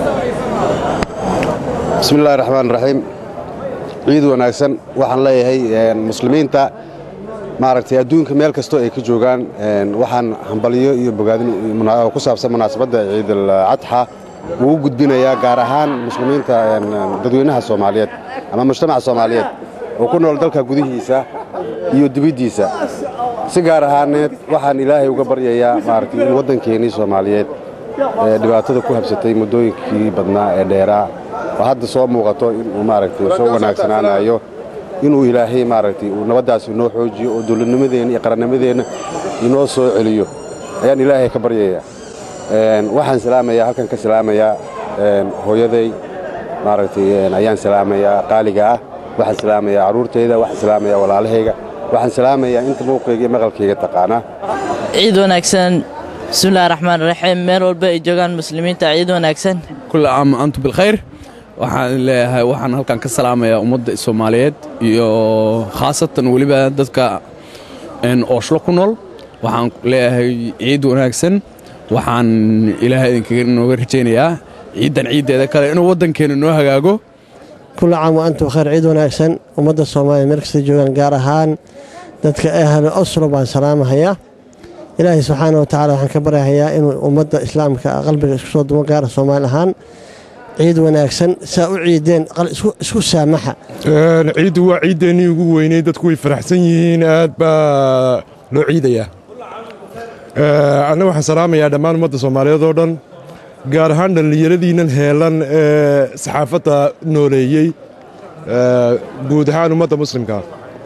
bismi illahi raxmaan raxiim ciid wanaagsan waxaan leeyahay muslimiinta maaragtay adduunka meel kastoo ay ka joogaan waxaan hambalyo iyo bogaadin ku saabsan munaasabadda ciidal cadxa uu u gudbinayaa gaar ahaan muslimiinta dadweynaha soomaaliyeed ama mujtamaca soomaaliyeed oo ku nool dalka gudihiisa iyo dibiddiisa si gaar ahaaneed waxaan ilaahay uga baryayaa maaragtay in waddankeennii soomaaliyeed ee dhibaatada ku habsatay muddooyinkii badnaa ee dheeraa oo hadda soo muuqato inuu maaragtay soo wanaagsanaanayo inuu ilaahay maaragtay uu nabaddaasi inoo xoojiyo oo dowladnimadeenna iyo qarannimadeenna inoo soo celiyo ayaan ilaahay ka baryayaa waxaan salaamayaa halkan ka salaamayaa hooyaday maaragtay ayaan salaamayaa qaaliga ah waxaan salaamayaa carruurtayda waxaan salaamayaa walaalahayga waxaan salaamayaa inta muuqayga iyo maqalkayga taqaanaa ciid wanaagsan bismillahi raxmaan raxiim meel walba ay joogaan muslimiinta ciid wanaagsan kulla caam antum bilkhayr waxaan leeyahay waxaan halkan ka salaamayaa ummadda soomaaliyeed iyo khaasatan weliba dadka ooshlo ku nool waxaan leeyahay ciid wanaagsan waxaan ilaahay idinkaga nooga rajaynayaa ciiddan ciiddeeda kale inuu waddankeena noo hagaago kulla caam wa antum khayr ciid wanaagsan ummadda soomaaliya meel kasta joogaan gaar ahaan dadka ahlu oslo baan salaamahayaa ilaahay subxaana wa tacaala waxaan ka baryahayaa inuu ummadda islaamka qalbiga isku soo dumo gaara soomaali ahaan ciid wanaagsan saa u ciideen isku saamaxa ciiddu waa ciiddeenii ugu weynay dadku way faraxsan yihiin aad baa loo ciidayaa annaga waxaan salaamayaa dhammaan ummadda soomaaliyeed oo dhan gaar ahaan dhallinyaradiinnan heelan ee saxaafadda nooleeyey guud ahaan ummadda muslimka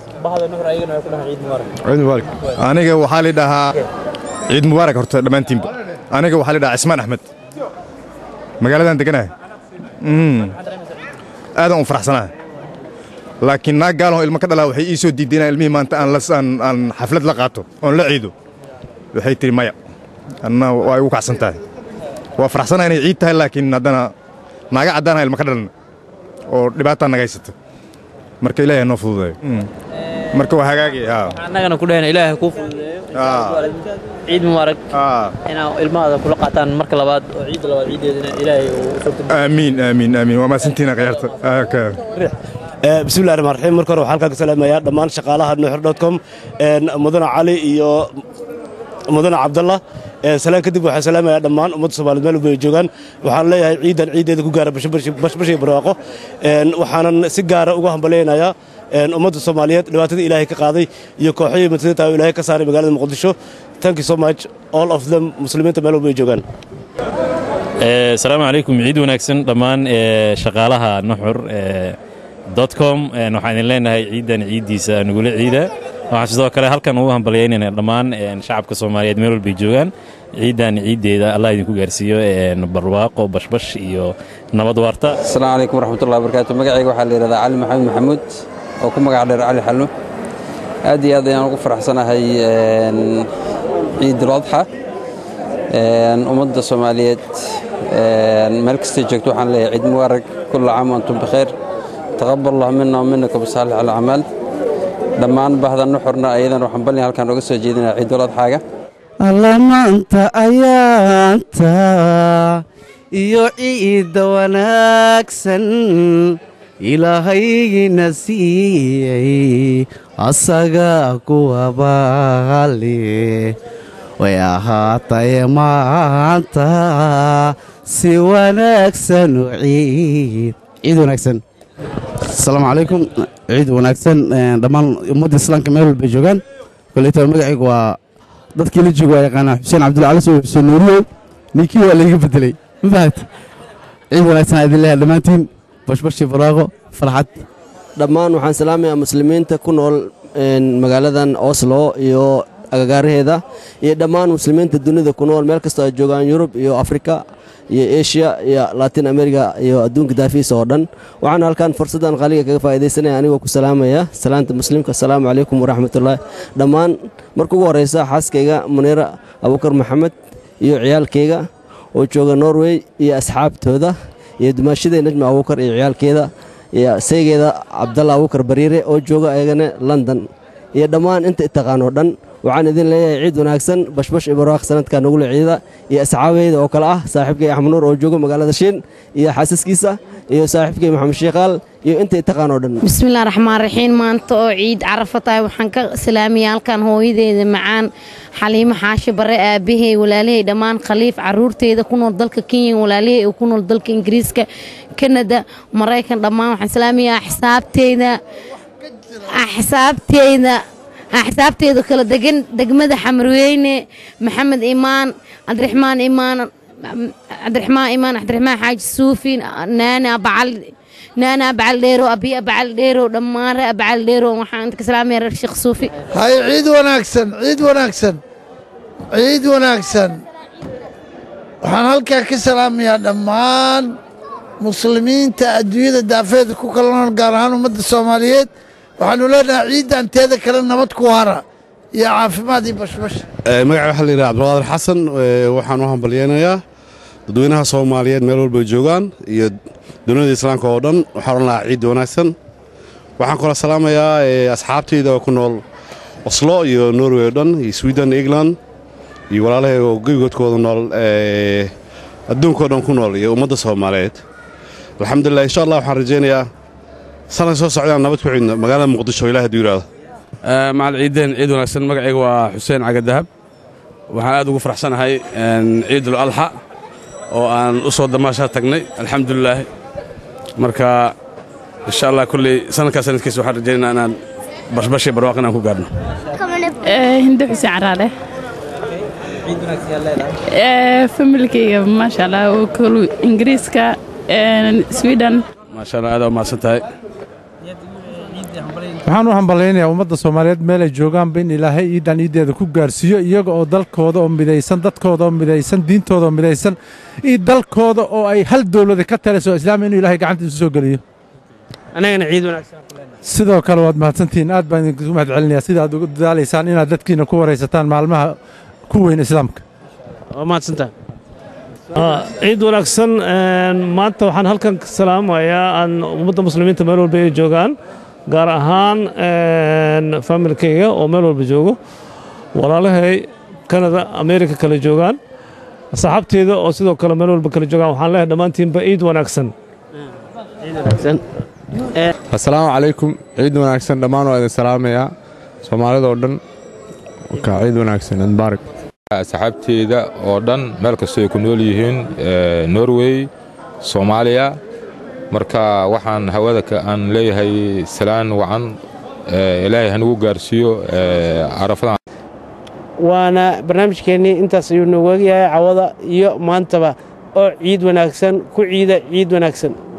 aniga waxaa la dhahaa ciid mubaarak horta dhammaantiinba aniga waxaa la dhahaa cismaan axmed magaaladan deganahay aadan u faraxsanahay laakiin naag gaaloo ilmo ka dhalaa waxay ii soo diiday inaan ilmihii maanta aan xaflad la qaato oon la ciido waxay tihi maya anna waa igu kacsan tahay waa faraxsanahay inay ciid tahay laakiin haddana naaga caddaana ilmo ka dhalan oo dhibaataa naga haysata marka ilaahay noo fududeeyo marka waa hagaagi annagana ku dhahayna ilaahay kuu fududeeyo ciid mubaarak inaa ilmahada kula qaataan marka labaad oo ciidda labaad ciiddeedana ilaahay uu suurta aamiin aamiin aamiin waa mahadsantiina khiyaarta bismillahi raxmaan raxiim marka hore waxaan halkaa ka salaamayaa dhammaan shaqaalaha nuuxur dot com mudane cali iyo mudane cabdallah salaan kadib waxaan salaamayaa dhammaan ummadda soomaaliyeed meel walba ay joogaan waxaan leeyahay ciidan ciiddeeda ku gaara bashbashiga barwaaqo waxaanan si gaara uga hambalyaynayaa ummadda soomaaliyeed dhibaatada ilaahay ka qaaday iyo kooxihii muslimiinta oo ilaahay ka saaray magaalada muqdisho thank you so much all of them muslimiinta meel walba ay joogaan asalaamu calaykum ciid wanaagsan dhammaan shaqaalaha nuxur dotcom waxaan idin leenahay ciidan ciiddiisa nugula ciida waxaan sidoo kale halkan ugu hambalyaynayna dhammaan shacabka soomaaliyeed meel walbay joogaan ciidan ciiddeeda allah idinku gaarsiiyo barwaaqo bashbash iyo nabad waarta asalaamu calaykum waraxmatullahi wabarakaatu magacayga waxaa la yidhahdaa cali maxamed maxamuud oo ku magac dheer cali xallo aad iyo aad ayaan ugu faraxsanahay ciidul adxa ummadda soomaaliyeed meel kastay joogto waxaan leeyahay ciid mubaarak kulla caam antum bikheer taqabal allah mina waminakum saalix alacmaal dhammaan bahda nuxurna ayadan waxaan balni halkaan oga soo jeedinaya ciidul adxaaga alla maanta ayaanta iyo ciidda wanaagsan ilaahaygiina siiyey asaga kuwa baali way ahaataye maanta si wanaagsan u ciid ciid wanaagsan asalaamu calaykum ciid wanaagsan dhammaan ummadda islaamka meel walbay joogaan koleyta magacaygu waa dadkii la jooga waa yaqaanaa xuseen cabdulla cali soo xuseen nuuriyow ninkii waa layga bedelay ma fahat ciid wanaagsan aa idin leeyahay dhammaantiin bashbashi barwaaqo farxad dhammaan waxaan salaamayaa muslimiinta ku nool magaaladan oslo iyo agagaaraheeda iyo dhammaan muslimiinta dunida ku nool meel kastoo ay joogaan yurub iyo afrika iyo eshiya iyo latin america iyo adduunka daafiisa oo dhan waxaan halkan fursaddan qaaliga kaga faa'iidaysanaya anigoo ku salaamaya salaanta muslimka asalaamu calaykum waraxmatullaahi dhammaan marka ugu horraysa xaaskayga muniira abuukar maxamed iyo ciyaalkayga oo jooga norway iyo asxaabtooda iyo dumaashadee najma abuukar iyo ciyaalkeeda iyo saygeeda cabdalla abuukar bariire oo jooga ayagana london iyo dhammaan inta itaqaanoo dhan waxaan idin leeyahay ciid wanaagsan bashbash ibarwaaq sanadka nugula ciida iyo asxaabeyda oo kale ah saaxiibkay axmed nuur oo jooga magaalada shiin iyo xaasaskiisa iyo saaxiibkay maxamed shiikaal iyo inta itaqaanoo dhan bismillahi raxmaan raxiim maanta oo ciid carafa tahay waxaan ka salaamaya halkan hooyadeeda macaan xaliimo xaashi bare aabbahay walaalahey dhammaan khaliif caruurteeda ku nool dalka kenya walaalahey oo ku nool dalka ingiriiska kanada maraykan dhammaan waxaan salaamayaa xisaabteyda xisaabteyda xisaabteedu kala degan degmada xamarweyne maxamed imaan cabdiraxmaan imaan cabdiraxmaan imaan cabdiraxmaan xaaji suufi naana bacal naana bacal dheero abiya bacal dheero dhammaan ree bacal dheero waxaan ka salaamaya reer sheekh suufi hay ciid wanaagsan ciid wanaagsan ciid wanaagsan waxaan halkaa ka salaamayaa dhammaan muslimiinta adduunyada daafeeda ku kala nool gaar ahaan ummadda soomaaliyeed waxaanu leenahay ciiddan teeda kale nabad ku hara iyo caafimaad iyo bashbash magaca waxaa la yidhaha cabdiqaadir xasan waxaan u hambalyeynayaa dadweynaha soomaaliyeed meel walbay joogaan iyo duniyada islaamka oo dhan waxaan odhan lahaa ciid wanaagsan waxaan kaloo salaamayaa asxaabtayda oo ku nool oslo iyo norway oo dhan iyo sweden england iyo walaalahay oo gebigoodkooda nool adduunkao dhan ku nool iyo ummadda soomaaliyeed alxamdulilah insha allah waxaan rajaynayaa sanad soo socdaan nabad ku ciidno magaalada muqdisho ilaah hadduu yidhaahdo macal ciideen ciid wanaagsan magacayga waa xuseen cagadahab waxaan aad ugu faraxsanahay ciidul alxa oo aan u soo damaashaa tagnay alxamdulilaahi marka insha allah kulley sanadkaa sanadkiisa waxaan rajaynaynaa inaan bashbashii barwaaq inaan ku gaarno hindo xuseen caraale familkayga maasha allah oo kolu ingiriiska sweden maasha allah aad u mahadsan tahay waxaan u hambalaynayaa ummadda soomaaliyeed meel ay joogaanba in ilaahay ciidan ciiddeeda ku gaarsiiyo iyaga oo dalkooda oo midaysan dadkooda oo midaysan diintooda oo midaysan iyo dalkooda oo ay hal dowlada ka taliso islaam inuu ilaahay gacantiisu soo geliyo anagana ciid wanaagsan sidoo kale waad mahadsantihiin aad baan idinku mahad celinayaa sida aad ugu dadaalaysaan inaad dadkiina ku waraysataan maalmaha ku weyn islaamka waa mahadsantahay ciid wanaagsan maanta waxaan halkan ka salaamayaa aan ummadda muslimiinta meel walba ay joogaan gaar ahaan familkayga oo meel walba joogo walaalahay kanada amerika kale joogaan asxaabteeda oo sidoo kale meel walba kale joogaan waxaan leeyahay dhammaantiinba ciid wanaagsan assalaamu calaykum ciid wanaagsan dhammaan waa idin salaamayaa soomaalidoo dhan ka ciid wanaagsan mubaarak asxaabteeda oo dhan meel kastoo ay ku nool yihiin norway soomaaliya marka waxaan hawada aan leeyahay salaan wacan ilaahay hanugu gaarsiiyo carafadan waana barnaamijkeennii intaas ayuu noogu egyahay cawada iyo maantaba oo ciid wanaagsan ku ciida ciid wanaagsan